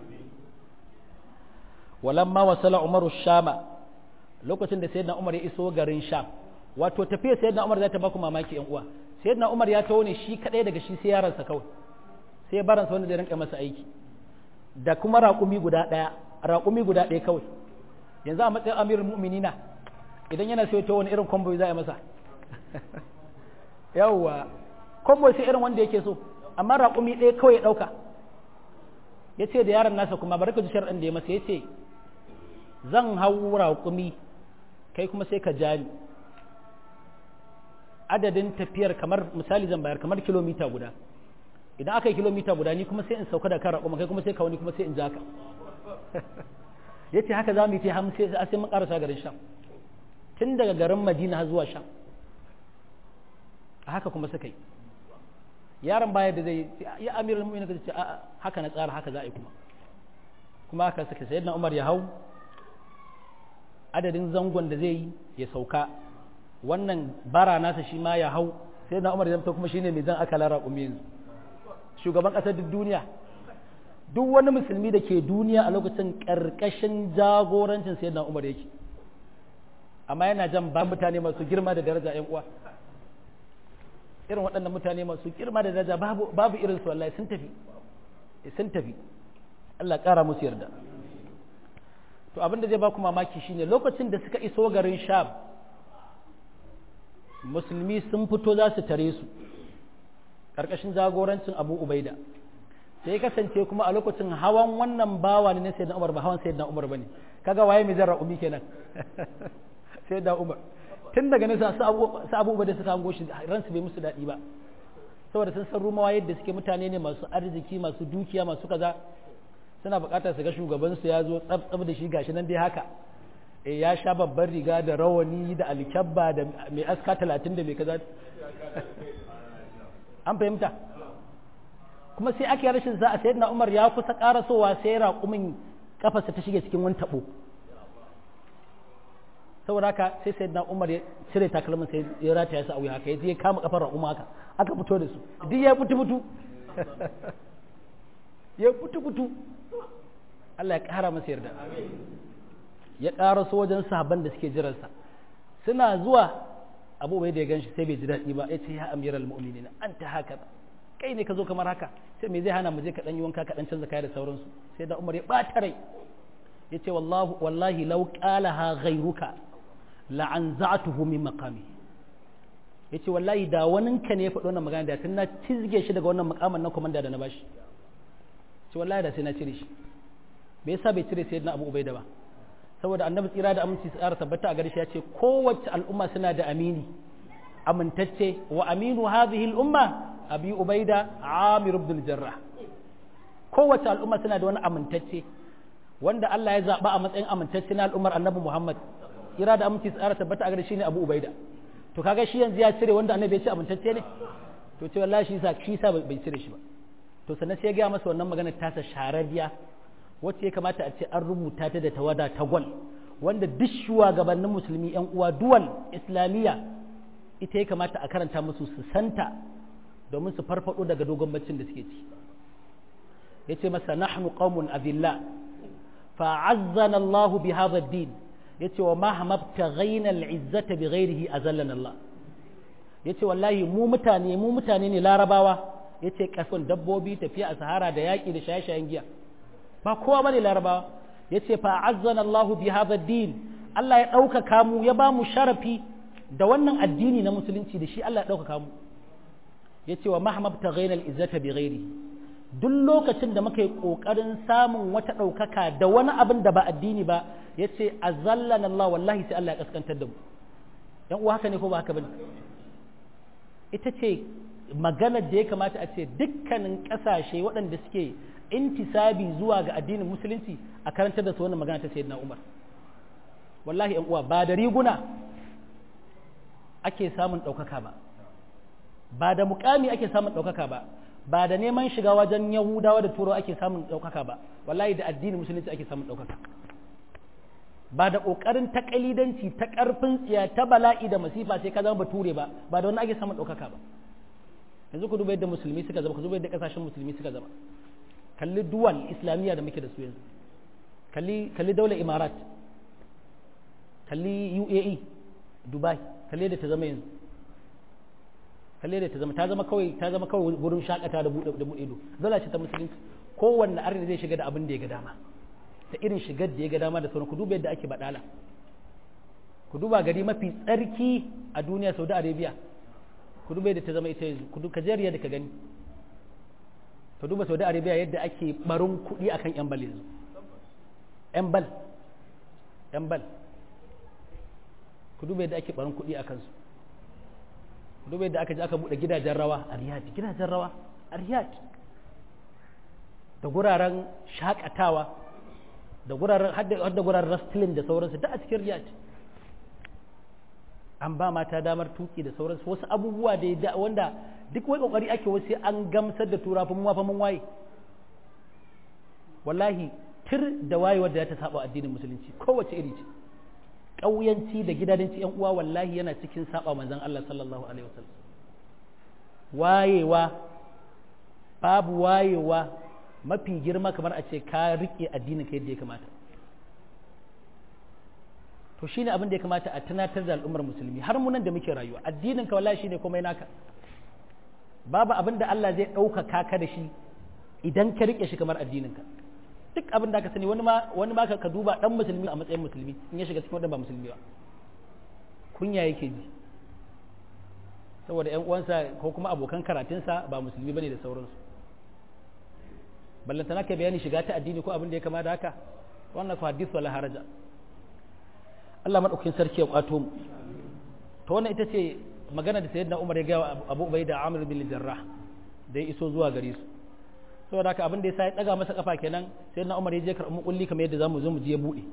walamma wasala umaru shama lokacin da sayyidina umar ya iso garin sham wato tafiya sayyidina umar za ta baku mamaki yan uwa sayyidina umar ya taho ne shi kadai daga shi sai yaransa kawai sai ya baransa wanda zai rinka masa aiki da kuma raƙumi guda ɗaya raƙumi guda ɗaya kawai yanzu a matsayin amirul mu'minina idan yana so ya taho wani irin kwamboyi za a yi masa yawwa kwambo sai irin wanda yake so amma raƙumi ɗaya kawai ya ɗauka ya ce da yaron nasa kuma bari ka ji sharɗin da ya masa ya ce zan hau raƙumi kai kuma sai ka ja ni adadin tafiyar kamar misali zan bayar kamar kilomita guda idan aka yi kilomita guda ni kuma sai in sauka da kan raƙuma kai kuma sai ka wani kuma sai in ja ka ya ce haka za mu yi ta hamsin sai mun ƙarasa garin sham tun daga garin madina har zuwa sham a haka kuma suka yi yaron baya da zai ya amiral mu'minin ka ce a haka na tsara haka za a yi kuma kuma haka suka sai na umar ya hau adadin zangon da zai yi ya sauka wannan bara nasa shi ma ya hau sai na umar ya zamta kuma shine mai zan aka lara yanzu shugaban ƙasar duk duniya duk wani musulmi da ke duniya a lokacin ƙarƙashin jagorancin sai na umar yake amma yana jan ba mutane masu girma da daraja yan uwa irin waɗannan mutane masu girma da daraja babu babu irin su wallahi sun tafi sun tafi Allah ƙara musu yarda to abin da zai ba ku mamaki shine lokacin da suka iso garin Sham musulmi sun fito za su tare su ƙarƙashin jagorancin Abu Ubaida sai kasance kuma a lokacin hawan wannan bawa ne na sayyidina Umar ba hawan sayyidina Umar bane kaga waye mai zarra umi kenan sayyidina Umar tun daga nesa su abubuwa da suka hango shi ransu bai musu daɗi ba saboda sun san rumawa yadda suke mutane ne masu arziki masu dukiya masu kaza suna buƙatar su ga shugabansu ya zo tsab da shi gashi nan dai haka e ya sha babban riga da rawani da alkyabba da mai aska talatin da mai kaza an fahimta kuma sai ake rashin za a sayar na umar ya kusa karasowa sai raƙumin kafarsa ta shige cikin wani taɓo saboda haka sai sai na umar ya cire takalmin sai ya rata ya sa auya haka ya je kama kafar raƙuma haka aka fito da su duk ya fitu fitu ya fitu fitu Allah ya ƙara masa yarda ya ƙara so wajen sahabban da suke jiransa suna zuwa abu bai da ya ganshi sai bai ji daɗi ba ya ce ya amiral mu'minina an ta haka kai ne ka zo kamar haka sai me zai hana mu je ka ɗan yi wanka ka ɗan canza kaya da sauransu sai da umar ya ɓata rai ya ce wallahi lau ƙalaha ghairuka la'anza'atuhu min maqami yace wallahi da wanin ka ne ya faɗi wannan magana da tun na cizge shi daga wannan makaman na komanda da na bashi ce wallahi da sai na cire shi me yasa bai cire sayyidina Abu Ubaida ba saboda annabi tsira da aminci tsara tabbata a gare shi ya ce kowace al'umma suna da amini amintacce wa aminu hadhihi al'umma abi ubaida amir ibn jarrah kowace al'umma suna da wani amintacce wanda Allah ya zaba a matsayin amintacce na al'ummar annabi Muhammad tsira da aminci tsara tabbata a gare shi ne Abu Ubaida to kaga shi yanzu ya cire wanda annabi ya ce amintacce ne to ce wallahi shi sa shi sa bai cire shi ba to sannan sai ya ga masa wannan magana tasa shararriya wacce ya kamata a ce an rubuta ta da tawada ta gwal wanda duk shugabannin musulmi yan uwa duwal islamiyya ita ya kamata a karanta musu su santa domin su farfado daga dogon baccin da suke ci yace masa nahnu qaumun adilla fa'azzana Allahu bi hadha ad-din yace wa mahma btaghayna al-izzata bi ghayrihi azallana Allah yace wallahi mu mutane mu mutane ne larabawa yace kason dabbobi tafiya a sahara da yaki da shaye-shayen giya ba kowa bane larabawa yace fa azzana Allah bi hadha din Allah ya ɗaukaka mu ya ba mu sharafi da wannan addini na musulunci da shi Allah ya ɗaukaka mu yace wa mahmab taghaina al-izzata bi ghairi duk lokacin da muka yi kokarin samun wata ɗaukaka da wani abin da ba addini ba yace azallana Allah wallahi sai Allah ya kaskantar da mu yan uwa haka ne ko ba haka bane ita ce maganar da ya kamata a ce dukkanin ƙasashe waɗanda suke intisabi zuwa ga addinin musulunci a karantar da su wannan magana ta sayyidina Umar wallahi yan uwa ba da riguna ake samun ɗaukaka ba ba da mukami ake samun ɗaukaka ba ba da neman shiga wajen yahudawa da turawa ake samun ɗaukaka ba wallahi da addinin musulunci ake samun ɗaukaka ba da ƙoƙarin ta ƙalidanci ta ƙarfin tsiya ta bala'i da masifa sai ka zama bature ba ba da wani ake samun ɗaukaka ba yanzu ku duba yadda musulmi suka zama ku duba yadda ƙasashen musulmi suka zama kalli duwal islamiyya da muke da su yanzu kalli kalli daular imarat kalli uae dubai kalli da ta zama yanzu kalli da ta zama ta zama kawai ta zama kawai wurin shakata da bude da bude ido zala ce ta musulunci kowanne arni zai shiga da abin da ya ga dama da irin shigar da ya ga dama da sauran ku duba yadda ake badala ku duba gari mafi tsarki a duniya saudi arabia ku duba yadda ta zama ita yanzu ku duba kajeriya da ka gani ka duba saudi arabia yadda ake barin kuɗi akan yan bal yanzu yan bal yan bal ku duba yadda ake barin kuɗi akan su ku duba yadda aka je aka buɗe gidajen rawa a riyadh gidajen rawa a riyadh da guraren shakatawa da guraren hadda guraren wrestling da sauransu da a cikin riyadh an ba mata damar tuki da sauransu wasu abubuwa da wanda duk wai kokari ake wasu an gamsar da tura fa mun fa mun waye wallahi tir da waye wanda ya ta saba addinin musulunci kowace iri ce ƙauyanci da gidadanci yan uwa wallahi yana cikin saba manzon Allah sallallahu alaihi wasallam wayewa babu wayewa mafi girma kamar a ce ka rike addinin ka yadda ya kamata to shine abin da ya kamata a tunatar da al'ummar musulmi har mu nan da muke rayuwa addinin ka wallahi shine komai naka babu abin da Allah zai ɗaukaka ka da shi idan ka rike shi kamar addinin ka duk abin da ka sani wani ma wani ma ka duba dan musulmi a matsayin musulmi in ya shiga cikin wanda ba musulmi ba kunya yake ji saboda ƴan uwansa ko kuma abokan karatunsa ba musulmi bane da sauransu ballantana ka bayani shiga ta addini ko abin da ya kama da haka wannan ku hadith wala haraja Allah madaukakin sarki ya kwato mu to wannan ita ce magana da sayyidina Umar ya ga Abu Ubaida Amr bin Jarrah da ya iso zuwa gare su saboda haka abin da ya sa ya daga masa kafa kenan sayyidina Umar ya je karɓi mukulli kamar yadda zamu zo mu je bude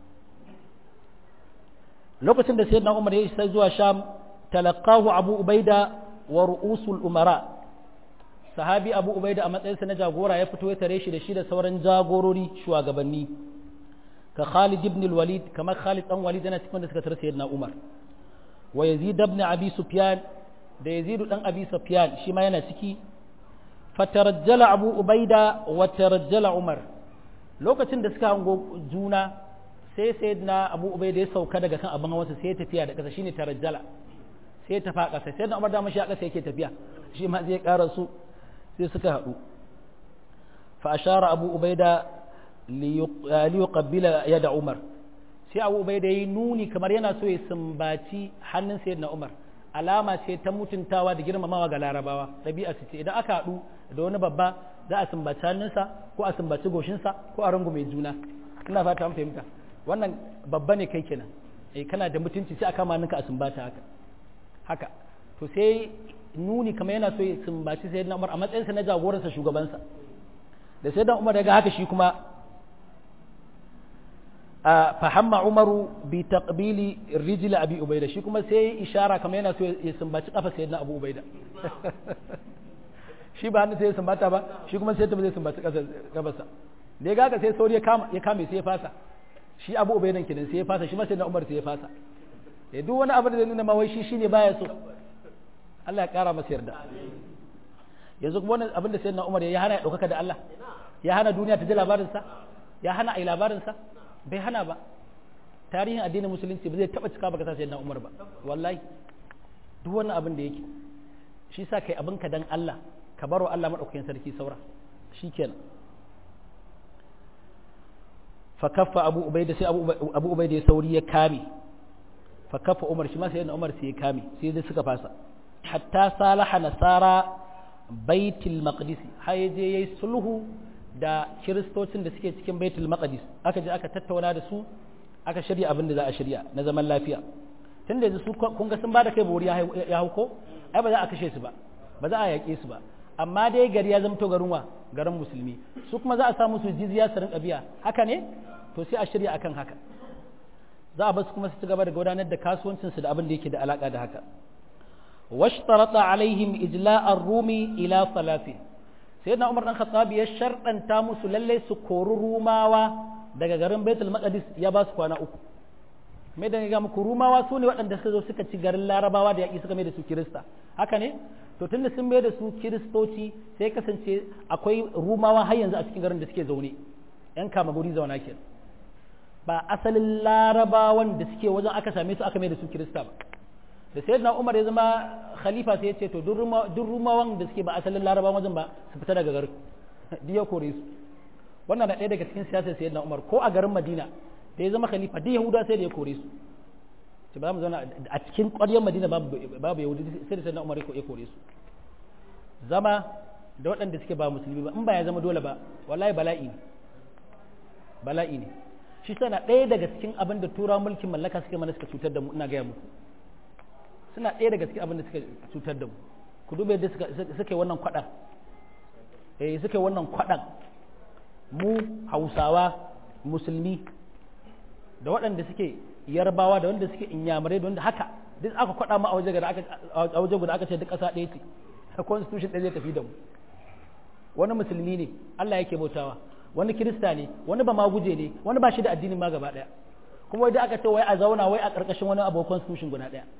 lokacin da sayyidina Umar ya isa zuwa Sham talaqahu Abu Ubaida wa ru'usul umara sahabi Abu Ubaida a matsayinsa na jagora ya fito ya tare shi da shi da sauran jagorori shugabanni ka Khalid ibn al-Walid kamar Khalid dan Walid yana cikin da suka tare sayyidina Umar wa Yazid ibn Abi Sufyan da Yazid dan Abi Sufyan shi ma yana ciki fatarajjala Abu Ubaida wa tarajjala Umar lokacin da suka hango juna sai sayyidina Abu Ubaida ya sauka daga kan abin hawansa sai ya tafiya da kasa shine tarajjala sai ya tafi a kasa sai da Umar da mashi a kasa yake tafiya shi ma zai ƙara su sai suka haɗu fa ashara Abu Ubaida liyuqabbila yada Umar sai Abu Ubaida yayi nuni kamar yana so ya sumbaci hannun sayyidina Umar alama ce ta mutuntawa da girmamawa ga Larabawa ɗabi'a ce idan aka haɗu da wani babba za a sumbaci hannunsa ko a sumbaci goshinsa ko a rungume juna ina fata an fahimta wannan babba ne kai kenan eh kana da mutunci sai a kama hannunka a sumbata haka haka to sai nuni kamar yana so ya sumbaci sai na Umar a matsayinsa na jagoransa shugabansa da sai dan Umar ya ga haka shi kuma fahamma Umaru bi taqbili rijli Abi Ubaida shi kuma sai ishara kamar yana so ya sumbaci kafa sayyidina Abu Ubaida shi ba hannu sai ya sumbata ba shi kuma sai ta zai sumbaci kafarsa da ya ga haka sai sauri ya kama ya kame sai ya fasa shi Abu Ubaidan kenan sai ya fasa shi ma sayyidina Umar sai ya fasa ya duk wani abu da zai nuna ma wai shi shine baya so Allah ya kara masa yarda yanzu kuma wannan abin da sayyidina Umar ya hana ya daukaka da Allah ya hana duniya ta ji labarin sa ya hana ai labarin sa bai hana ba tarihin addinin musulunci ba zai taba cika baka sa sayyidina Umar ba wallahi duk wannan abin da yake shi sa kai abin ka dan Allah ka baro Allah madaukakin sarki saura shikenan fa kaffa abu ubaida sai abu abu ubaida ya sauri ya kame fa kaffa umar shi ma sayyidina Umar sai ya kame sai dai suka fasa hatta salaha nasara baitul maqdis har je yayi sulhu da kiristocin da suke cikin baitul maqdis aka je aka tattauna da su aka shirya abin da za a shirya na zaman lafiya tunda yanzu su kun ga sun bada kai bori ya hauko ai ba za a kashe su ba ba za a yaƙe su ba amma dai gari ya zamto garin wa garin musulmi su kuma za a sa musu jizya su rinka biya haka ne to sai a shirya akan haka za a basu kuma su ci gaba da gudanar da kasuwancinsu da abin da yake da alaka da haka واشترط عليهم إجلاء الروم إلى ثلاثة سيدنا عمر بن الخطاب يشرط أن تامس للي سكور روماوا daga garin Baitul Maqdis ya ba su kwana uku mai da ga muku rumawa su ne waɗanda suka zo suka ci garin larabawa da yaƙi suka mai da su kirista haka ne to tunda sun mai da su kiristoci sai kasance akwai rumawa har yanzu a cikin garin da suke zaune yan kama guri zauna ke ba asalin larabawan da suke wajen aka same su aka mai da su kirista ba da sai na umar ya zama khalifa sai ya ce to duk rumawan da suke ba asalin laraba wajen ba su fita daga garin duk ya kore su wannan na ɗaya daga cikin siyasar sai na umar ko a garin madina da ya zama khalifa duk yahuda sai da ya kore su ce ba mu zauna a cikin ƙwaryar madina babu yahudi sai da sai na umar ya kore su zama da waɗanda suke ba musulmi ba in ba ya zama dole ba wallahi bala'i ne bala'i ne shi sana ɗaya daga cikin abin da tura mulkin mallaka suke mana suka cutar da mu ina gaya muku suna ɗaya daga cikin abin da suka cutar da mu ku dube yadda suka yi wannan kwaɗan eh suka yi wannan kwaɗan mu hausawa musulmi da waɗanda suke yarbawa da wanda suke inyamurai da wanda haka duk aka kwaɗa mu a waje guda aka a waje guda aka ce duk ƙasa ɗaya ce constitution ɗaya zai tafi da mu wani musulmi ne Allah yake bautawa wani kirista ne wani ba ma guje ne wani ba shi da addini ma gaba ɗaya kuma wai da aka ce wai a zauna wai a ƙarƙashin wani abu constitution guda ɗaya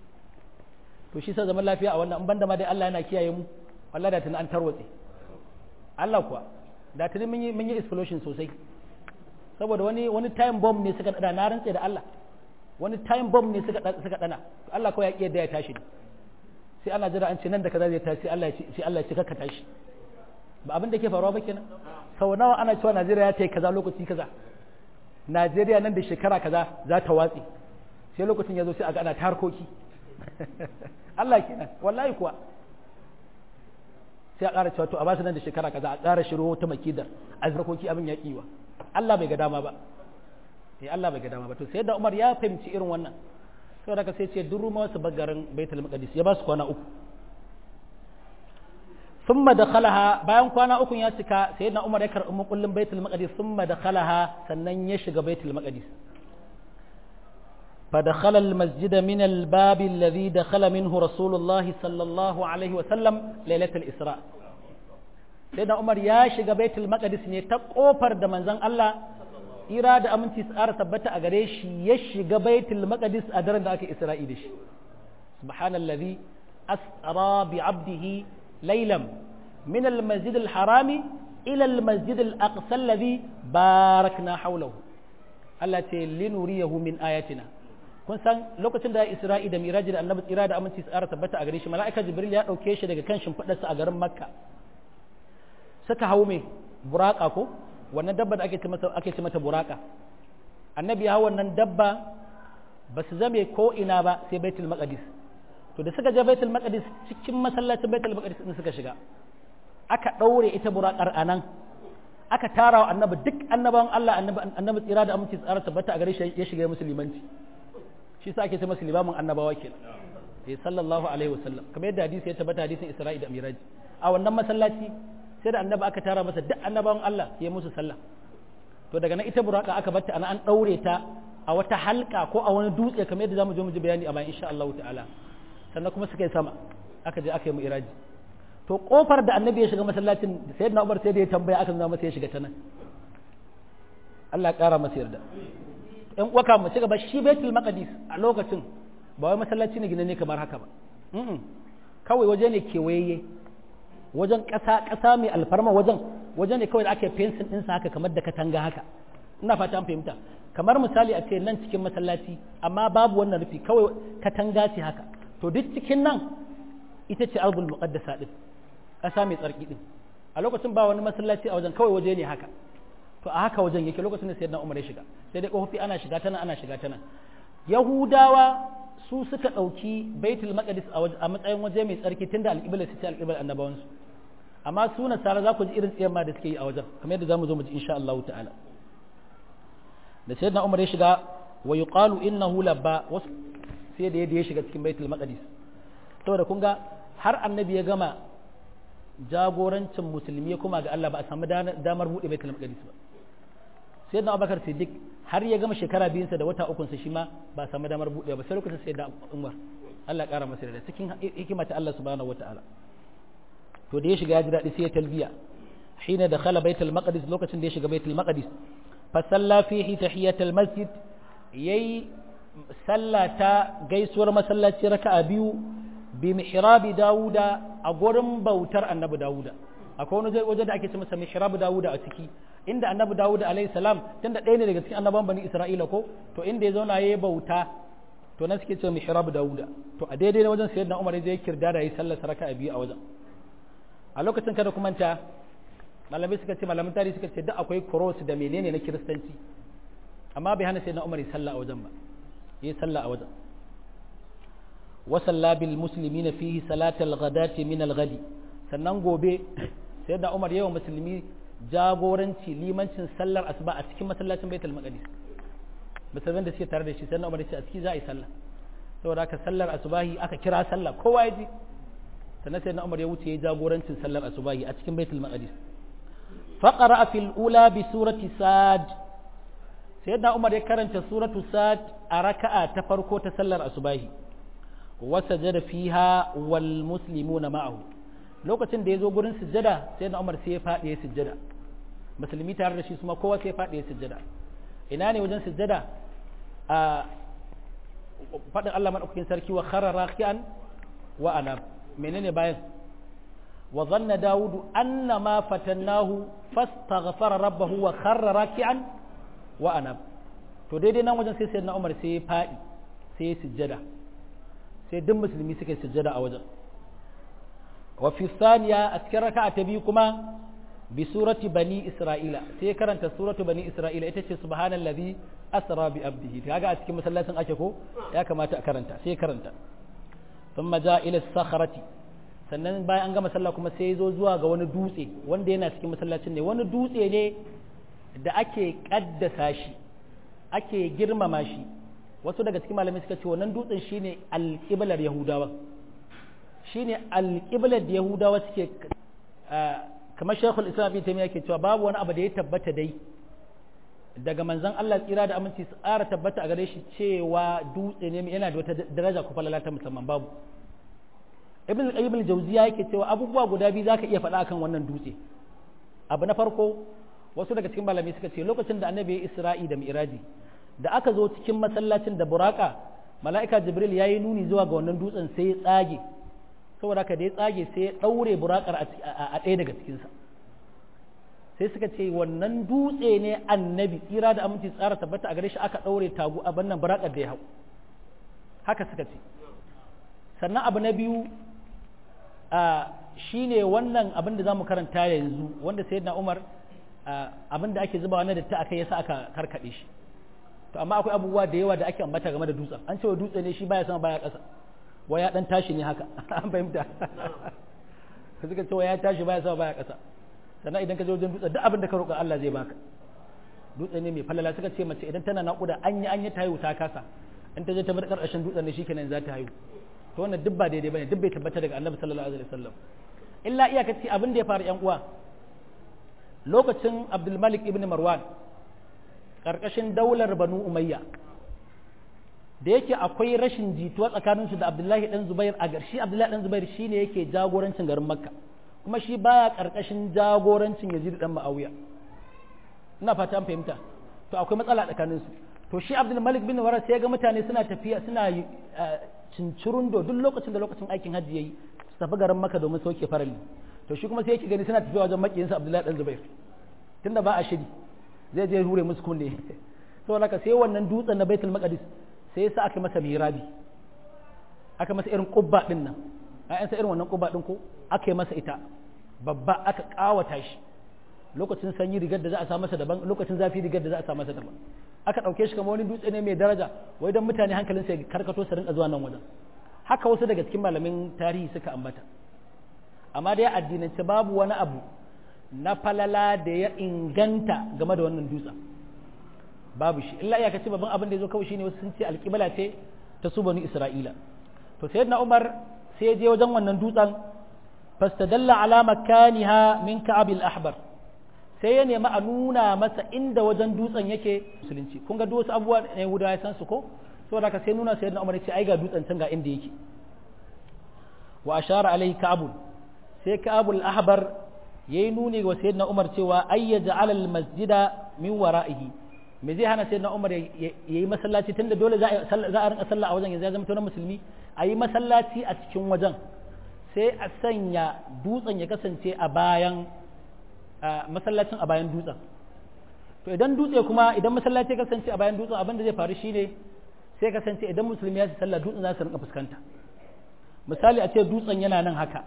to shi sa zaman lafiya a wannan in banda ma dai Allah yana kiyaye mu wallahi da tuni an tarwatse Allah kuwa da tuni mun yi mun yi explosion sosai saboda wani wani time bomb ne suka dana na rantse da Allah wani time bomb ne suka suka dana Allah kawai ya kiyar da ya tashi ne sai ana jira an ce nan da kaza zai tashi sai Allah ya ce sai Allah ya ce ka tashi ba abin da ke faruwa ba kenan sau nawa ana cewa Najeriya ya ta yi kaza lokaci kaza Najeriya nan da shekara kaza za ta watse sai lokacin ya zo sai a ga ana ta harkoki Allah kenan wallahi kuwa sai a ƙara cewa to a basu nan da shekara kaza a ƙara shiro ta makidar a zarkoki abin ya kiwa Allah bai ga dama ba eh Allah bai ga dama ba to sai da Umar ya fahimci irin wannan sai daga sai ce duk rumawa su bagarin Baitul Maqdis ya ba su kwana uku thumma dakhalaha bayan kwana uku ya cika sai da Umar ya karɓi makullin Baitul Maqdis thumma dakhalaha sannan ya shiga Baitul Maqdis فدخل المسجد من الباب الذي دخل منه رسول الله صلى الله عليه وسلم ليلة الإسراء سيدنا عمر يا شيغا بيت المقدس ne ta kofar da manzon Allah ira da aminci tsara tabbata a gare shi ya shiga baitul maqdis a daren da aka isra'i da shi subhanallazi asra bi abdihi laylan min al-masjid al-harami ila al-masjid al-aqsa alladhi barakna hawlahu Allah ce linuriyahu min ayatina kun san lokacin da Isra'i da Miraji da Annabi tsira da aminci tsara tabbata a gare shi mala'ika Jibril ya dauke shi daga kan shimfidarsa a garin Makka suka hau mai buraka ko wannan dabba da ake ce mata ake ce mata buraka Annabi ya hau wannan dabba ba su zame ko ina ba sai Baitul Maqdis to da suka je Baitul Maqdis cikin masallacin Baitul Maqdis din suka shiga aka ɗaure ita buraƙar a nan aka tara wa annabi duk annabawan Allah annabi tsira da aminci tsara tabbata a gare shi ya shiga musulmanci shi sa ake ce masa limamin annabawa kenan sai sallallahu alaihi wasallam kamar yadda hadisi ya tabbata hadisin Isra'i da Miraji a wannan masallaci sai da annabi aka tara masa duk annabawan Allah ya musu sallah to daga nan ita buraka aka batta ana an daure ta a wata halka ko a wani dutse kamar yadda zamu je mu ji bayani a bayan insha Allah ta'ala sannan kuma suka yi sama aka je aka yi mu iraji to kofar da annabi ya shiga masallacin sayyidina Umar sai da ya tambaya aka nuna masa ya shiga ta nan Allah ya kara masa yarda ɗan uwaka mu ci gaba shi Baitul Maqdis a lokacin ba wai masallaci ne gine ne kamar haka ba kawai waje ne kewaye wajen ƙasa ƙasa mai alfarma wajen waje ne kawai da ake fensin ɗinsa haka kamar da katanga haka ina fata an fahimta kamar misali a ce nan cikin masallaci amma babu wannan rufi kawai katanga ce haka to duk cikin nan ita ce albul muqaddasa din ƙasa mai tsarki din a lokacin ba wani masallaci a wajen kawai waje ne haka to a haka wajen yake lokacin da sayyidina Umar ya shiga sai dai kofofi ana shiga tana ana shiga tana Yahudawa su suka ɗauki Baitul Maqdis a matsayin waje mai tsarki tunda alƙibla su ce alƙiblar annabawansu amma su nasara za ku ji irin tsayar ma da suke yi a wajen kamar yadda zamu zo mu ji insha Allah ta'ala da sayyidina Umar ya shiga wa yuqalu innahu labba wasu sai da yadda ya shiga cikin Baitul Maqdis saboda kun ga har annabi ya gama jagorancin musulmi kuma ga Allah ba a samu damar buɗe Baitul Maqdis ba sai da abubakar siddiq har ya gama shekara biyunsa da wata ukunsa shi ma ba samu damar buɗe ba sai lokacin sai da umar Allah ƙara masa da cikin hikima ta Allah subhanahu wataala to da ya shiga ya ji daɗi sai ya talbiya hina da khala baitul maqdis lokacin da ya shiga baitul maqdis fa salla fihi tahiyatul masjid yayi sallata gaisuwar masallaci raka'a biyu bi mihrabi dawuda a gurin bautar annabi dawuda akwai wani waje da ake ce masa mihrabu dawuda a ciki inda annabi dawuda alayhi salam tunda ɗaya ne daga cikin annaban bani isra'ila ko to inda ya zauna yayi bauta to nan suke ce mihrabu dawuda to a daidai wajen sayyidina umar ya kirda da yayi sallar saraka a biyu a wajen a lokacin kada kuma ta malamai suka ce malamin tarihi suka ce duk akwai cross da menene na kiristanci amma bai hana sayyidina umar ya sallah a wajen ba yayi sallah a wajen وصلى بالمسلمين فيه صلاة الغداة من الغد sannan gobe sai da Umar yawan musulmi jagoranci limancin sallar asuba a cikin masallacin Baitul Maqdis musulmin da suke tare da shi sai Umar ya ce a ciki za a yi sallah saboda haka sallar asubahi aka kira sallah kowa ya ji sannan sai Umar ya wuce ya jagorancin sallar asubahi a cikin Baitul Maqdis faqara fil ula bi surati sad sai da Umar ya karanta suratu sad a raka'a ta farko ta sallar asubahi wasajada fiha wal muslimuna ma'ahu lokacin da ya zo gurin sujjada sai na Umar sai ya faɗi ya sujjada musulmi tare da shi kuma kowa sai ya faɗi ya sujjada ina ne wajen sujjada a faɗin Allah madaukakin sarki wa kharra raki'an wa ana menene bayan wa zanna dawudu anna ma fatannahu fastaghfara rabbahu wa kharra raki'an wa ana to daidai nan wajen sai sayyidina Umar sai ya faɗi sai ya sujjada sai duk musulmi suka yi sujjada a wajen wa fi thaniya a cikin raka'a ta biyu kuma bi surati bani isra'ila sai karanta suratu bani isra'ila ita ce subhanallazi asra bi abdihi kaga a cikin masallacin ake ko ya kamata a karanta sai karanta thumma ja ila sakhrati sannan bayan an gama sallah kuma sai zo zuwa ga wani dutse wanda yana cikin masallacin ne wani dutse ne da ake kaddasa shi ake girmama shi wasu daga cikin malamai suka ce wannan dutsen shine alƙiblar yahudawa shine alƙiblar da yahudawa suke kamar shekul islam bin taimiyya ke cewa babu wani abu da ya tabbata dai daga manzon Allah tsira da aminci su ƙara tabbata a gare shi cewa dutse ne yana da wata daraja ko falala ta musamman babu ibn al-qayyim al-jawziya yake cewa abubuwa guda biyu zaka iya faɗa akan wannan dutse abu na farko wasu daga cikin malamai suka ce lokacin da annabi ya isra'i da mi'raji da aka zo cikin masallacin da buraka mala'ika jibril ya yi nuni zuwa ga wannan dutsen sai ya tsage saboda haka da ya tsage sai ya ɗaure burakar a ɗaya daga cikinsa sai suka ce wannan dutse ne annabi tsira da aminci tsara tabbata a gare shi aka ɗaure tagu a bannan burakar da ya hau haka suka ce sannan abu na biyu shi ne wannan abin da za mu karanta yanzu wanda sayyidina umar abin da ake zubawa na da ta aka yasa aka karkaɗe shi to amma akwai abubuwa da yawa da ake ambata game da dutsen an cewa dutse ne shi baya sama baya ƙasa waya dan tashi ne haka an fahimta ka suka cewa ya tashi baya sama baya ƙasa sannan idan ka je wajen dutse duk abin da ka roƙa Allah zai baka dutse ne mai falala suka ce mace idan tana naƙuda an yi an yi ta haihu ta kasa in ta je ta bar ƙarƙashin dutsen ne shikenan za ta haihu to wannan duk ba daidai bane duk bai tabbata daga Annabi sallallahu alaihi wasallam illa iyakaci abin da ya faru yan uwa lokacin Abdul Malik ibn Marwan ƙarƙashin daular Banu Umayya da yake akwai rashin jituwa tsakaninsu da Abdullahi dan Zubair a garshi Abdullahi dan Zubair shine yake jagorancin garin Makka kuma shi baya ƙarƙashin jagorancin Yazid dan Muawiya ina fata an fahimta to akwai matsala tsakaninsu to shi Abdul Malik bin Waras sai ga mutane suna tafiya suna cincirundo duk lokacin da lokacin aikin hajji yayi su tafi garin Makka domin sauke farali to shi kuma sai yake gani suna tafiya wajen makiyinsa Abdullahi dan Zubair tunda ba a shiri zai je hure musu kunne saboda haka sai wannan dutsen na Baitul Maqdis sai yasa aka masa mirabi aka masa irin kubba din nan ayan sa irin wannan kubba din ko aka yi masa ita babba aka kawata shi lokacin sanyi rigar da za a sa masa daban lokacin zafi rigar da za a sa masa daban aka dauke shi kamar wani dutse ne mai daraja wai don mutane hankalin sai karkato su rinka zuwa nan wajen haka wasu daga cikin malamin tarihi suka ambata amma dai addinance babu wani abu na falala da ya inganta game da wannan dutsen babu shi illa iyakaci babban abin da ya zo kawai shine wasu sun ce alƙibla ce ta su bani isra'ila to sayyidina umar sai ya je wajen wannan dutsen fastadalla ala makaniha min ka'ab al-ahbar sai ya nemi a nuna masa inda wajen dutsen yake musulunci kun ga duk wasu abubuwa ne Yahudawa ya san su ko saboda haka sai nuna sayyidina umar ya ce ai ga dutsen can ga inda yake wa ashara alaihi ka'ab sai ka'ab al-ahbar yayi nuni wa sayyidina umar cewa ayyaja ala al-masjida min wara'ihi me zai hana sayyidina Umar ya yi masallaci tunda dole za a rinka sallah a wajen yanzu ya zama na musulmi a yi masallaci a cikin wajen sai a sanya dutsen ya kasance a bayan masallacin a bayan dutsen to idan dutse kuma idan masallaci ya kasance a bayan dutsen abin da zai faru shine sai kasance idan musulmi ya ci sallah dutsen za su rinka fuskanta misali a ce dutsen yana nan haka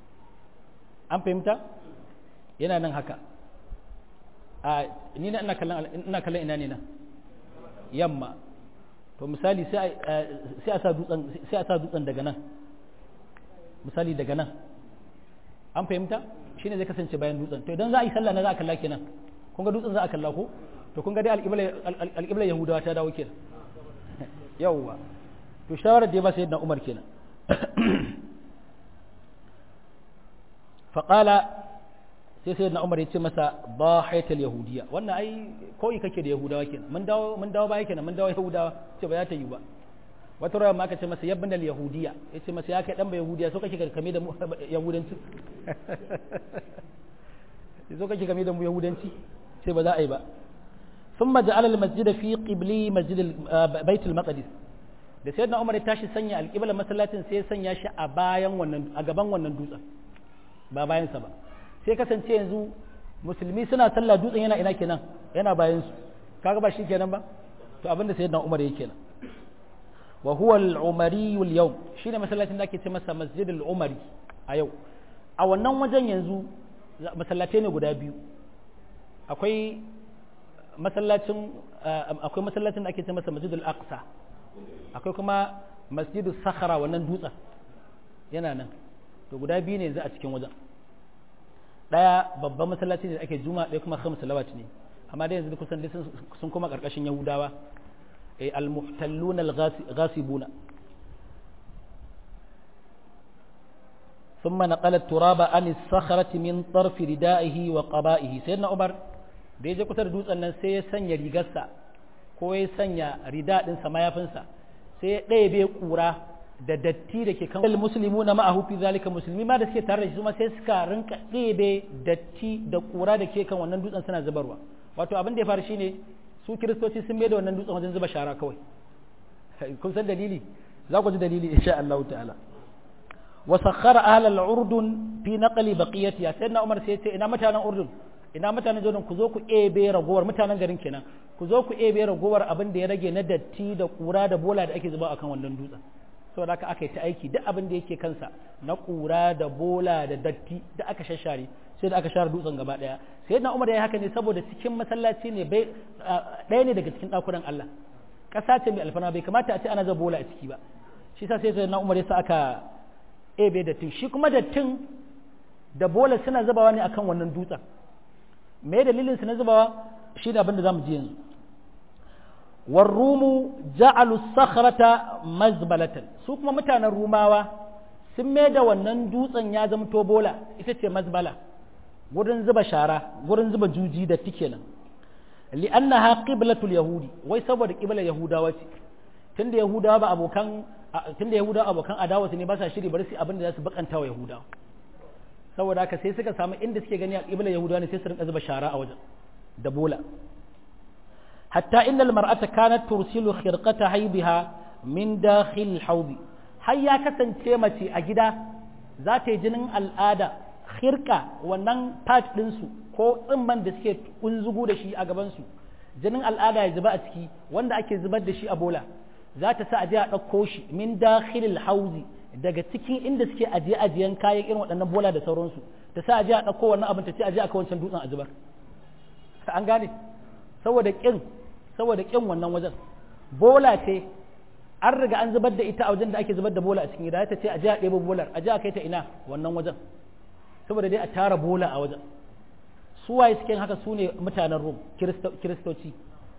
an fahimta yana nan haka a ni na ina kallon ina kallon ina ne nan yamma to misali sai a sa dutsen sai a sa dutsen daga nan misali daga nan an fahimta shine zai kasance bayan dutsen to idan za a yi sallah na za a kalla kenan kun ga dutsen za a kalla ko to kun ga dai alƙiblar yahudawa ta dawo kenan yawwa to shawarar da ya ba sai yadda umar kenan faƙala sai sai na umar ya ce masa ba haital yahudiya wannan ai koyi kake da yahudawa kenan mun dawo mun dawo baya kenan mun dawo yahudawa ce ba za ta yi ba wata rawar ma aka ce masa yabban al yahudiya ya ce masa ya kai dan ba yahudiya so kake kame da mu yahudanci so kake kame da mu yahudanci ce ba za a yi ba ثم جعل المسجد في قبلي مسجد بيت المقدس da sayyidina Umar ya tashi sanya alƙiblar masallacin sai ya sanya shi a bayan wannan a gaban wannan dutsen ba bayan sa ba sai kasance yanzu musulmi suna sallah dutsen yana ina kenan yana bayan su kaga ba shi kenan ba to abin da sayyidina Umar yake kenan wa huwa al-umari al-yawm shine masallacin da ake ce masa masjid al-umari a yau a wannan wajen yanzu masallatai ne guda biyu akwai masallacin akwai masallacin da ake ce masa masjid al-aqsa akwai kuma masjid sakhara wannan dutsen yana nan to guda biyu ne yanzu a cikin wajen daya babban masallaci ne da ake juma'a ɗaya kuma khamsu salawat ne amma dai yanzu kusan sun kuma karkashin yahudawa ay al-muhtallun al-ghasibuna ثم نقل التراب عن الصخرة من طرف ردائه وقبائه سيدنا عمر da ya je kusa da dutsen nan sai ya sanya rigarsa ko ya sanya rida ɗinsa mayafinsa sai ya ɗaya bai ƙura da datti da ke kan musulmi na ma'ahu fi zalika musulmi ma da suke tare da shi kuma sai suka rinka ɗebe datti da ƙura da ke kan wannan dutsen suna zubarwa wato abin da ya faru shine su kiristoci sun mai da wannan dutsen wajen zuba shara kawai kun san dalili za ku ji dalili insha Allah ta'ala wa sakhara ahla al-urdun fi naqli baqiyatiha sayyidina Umar sai ya ce ina mutanen urdun ina mutanen jordan ku zo ku ebe ragowar mutanen garin kenan ku zo ku ebe ragowar abin da ya rage na datti da kura da bola da ake zuba akan wannan dutsen saboda haka aka yi ta aiki duk abin da yake kansa na kura da bola da datti da aka shashare sai da aka share dutsen gaba daya sai na umar ya yi haka ne saboda cikin masallaci ne bai ɗaya ne daga cikin ɗakunan Allah ƙasa ce mai alfana bai kamata a ce ana zuba bola a ciki ba shi sa sai na umar ya sa aka ebe dattin shi kuma dattin da bola suna zubawa ne akan wannan dutsen me dalilin su na zubawa shi ne abin da zamu ji yanzu warrumu ja'alu sakhrata mazbalatan su kuma mutanen rumawa sun mai da wannan dutsen ya zamto bola ita ce mazbala gurin zuba shara gurin zuba juji da tike nan li'annaha qiblatul yahudi wai saboda qiblar yahudawa ce tunda yahudawa ba abokan tunda yahudawa abokan adawa su ne ba sa shiri bari su abin da za su bakanta wa yahudawa saboda haka sai suka samu inda suke gani a qiblar yahudawa ne sai su rinka zuba shara a wajen da bola hatta innal mar'ata kanat tursilu khirqata haybiha min dakhil hawdi har ya kasance mace a gida za ta yi jinin al'ada khirka wannan part ɗinsu ko tsimman da suke kunzugu da shi a gabansu jinin al'ada ya zuba a ciki wanda ake zubar da shi a bola za ta sa aje a ɗauko shi min dakhilil hauzi daga cikin inda suke ajiye ajiyen kayan irin waɗannan bola da sauransu ta sa aje a ɗauko wannan abin ta ce aje a kai wancan dutsen a zubar an gane saboda kin saboda kin wannan wajen bola ce an riga an zubar da ita a wajen da ake zubar da bola a cikin gida ta ce aje a ɗebo bolar aje a kai ta ina wannan wajen saboda dai a tara bola a wajen su waye cikin haka su ne mutanen rum kiristoci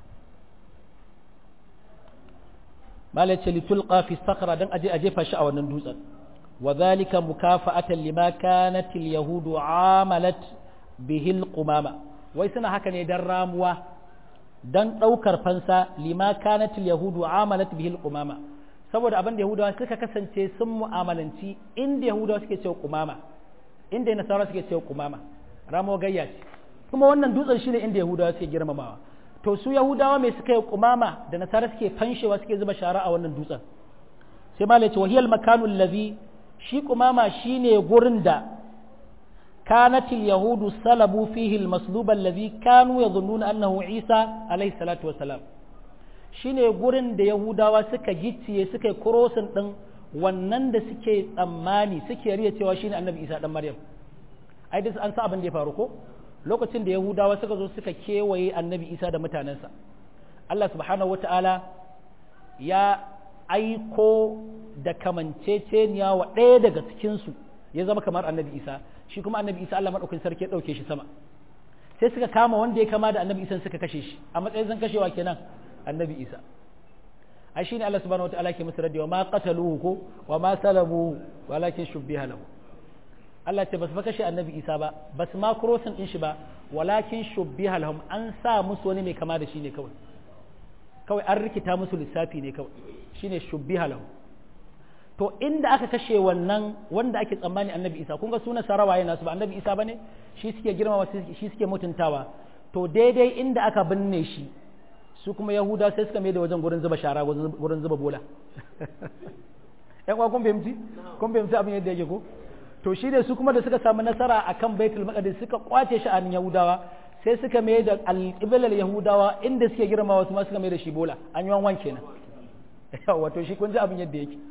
malai ce litulqa fi sakra dan aje a jefa shi a wannan dutsen wa zalika mukafa'atan lima kanat al-yahudu amalat bihi al-qumama wai suna haka ne dan ramuwa dan daukar fansa lima kanat al-yahudu amalat bihi al-qumama saboda abin da yahudawa suka kasance sun mu'amalanci inda yahudawa suke cewa qumama inda nasara suke cewa qumama ramo gayya ce kuma wannan dutsen shine inda yahudawa suke girmamawa to su yahudawa mai suka yi kumama da nasara suke fanshewa suke zuba shara a wannan dutsen sai malai ce wahiyal makanu allazi shi kumama shine gurin da kanatil yahudu salabu fihi almaslub allazi kanu yadhunnuna annahu isa alayhi salatu wassalam shine gurin da yahudawa suka gicciye suka yi crossing din wannan da suke tsammani suke riya cewa shine annabi isa dan maryam ai dai an sa abin da ya faru ko lokacin da yahudawa suka zo suka kewaye annabi isa da mutanensa allah subhanahu wata'ala ya aiko da kamanceceniya wa ɗaya daga cikinsu ya zama kamar annabi isa shi kuma annabi isa allah maɗaukin sarki ya ɗauke shi sama sai suka kama wanda ya kama da annabi isa suka kashe shi a matsayin zan kashewa kenan annabi isa ai shine allah subhanahu wata'ala ke musu radiyo ma qataluhu ko wa ma salabuhu walakin shubbiha lahu Allah ce ba su kashe annabi Isa ba ba su ma kurosin ɗin shi ba walakin shubbiha lahum an sa musu wani mai kama da shi ne kawai kawai an rikita musu lissafi ne kawai shine shubbiha lahum to inda aka kashe wannan wanda ake tsammani annabi Isa kun ga suna sarawaye nasu ba annabi Isa bane shi suke girmama shi suke mutuntawa to daidai inda aka binne shi su kuma yahuda sai suka mai da wajen gurin zuba shara gurin zuba bola yan kwa kun fahimci kun fahimci abin yadda yake ko to shi ne su kuma da suka samu nasara a kan baitul maqdis suka kwace shi a yahudawa sai suka mai da alƙiblar yahudawa inda suke girma wasu ma suka mai da shi bola an yi wanwan kenan wato shi kun ji abin yadda yake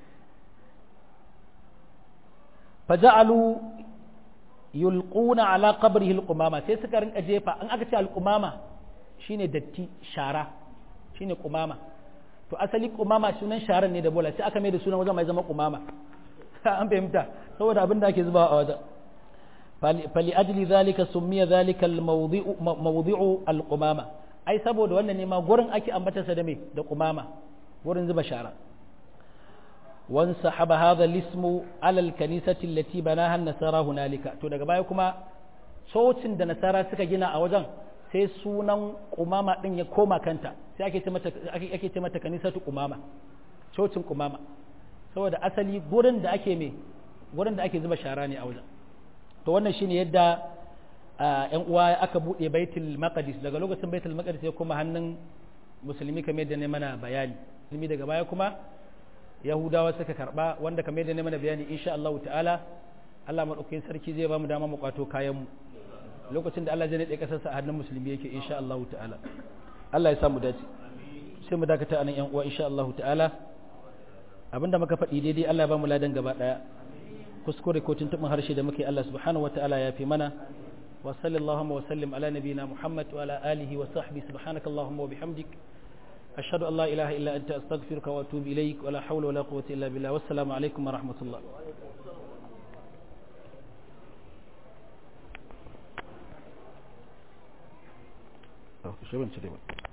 faja'alu yulquna ala qabrihi alqumama sai suka rinka jefa an aka ce alqumama shine datti shara shine qumama to asali qumama sunan sharan ne da bola sai aka mai da sunan wajen mai zama qumama an fahimta saboda abin da ake zuba a wajen fali ajli zalika summiya zalika mawdi'u al-qumama ai saboda wannan ne ma gurin ake ambatarsa da me da qumama gurin zuba shara wan sahaba hadha al-ismu ala al-kanisati allati banaha an-nasara hunalika to daga baya kuma cocin da nasara suka gina a wajen sai sunan qumama din ya koma kanta sai ake ce mata ake ce mata kanisatu qumama cocin qumama saboda asali gurin da ake me gurin da ake zuba shara ne a wajen to wannan shine yadda yan uwa aka bude baitul maqdis daga lokacin baitul maqdis ya kuma hannun musulmi kamar yadda ne mana bayani musulmi daga baya kuma yahudawa suka karba wanda kamar yadda ne mana bayani insha Allah ta'ala Allah madaukakin sarki zai ba mu dama mu kwato kayan mu lokacin da Allah zai nade kasarsa a hannun musulmi yake insha Allah ta'ala Allah ya samu dace sai mu dakata anan yan uwa insha Allah ta'ala abinda muka faɗi daidai Allah ya ba mu ladan gaba daya kuskure ko tuntuɓin harshe da muke Allah subhanahu wa ta'ala ya fi mana wa sallallahu wa sallim ala nabiyina Muhammad wa ala alihi wa sahbihi subhanaka allahumma wa bihamdik ashhadu an la ilaha illa anta astaghfiruka wa atubu ilaik wa la hawla wa la quwwata illa billah wassalamu alaikum wa rahmatullah shi ban cire ba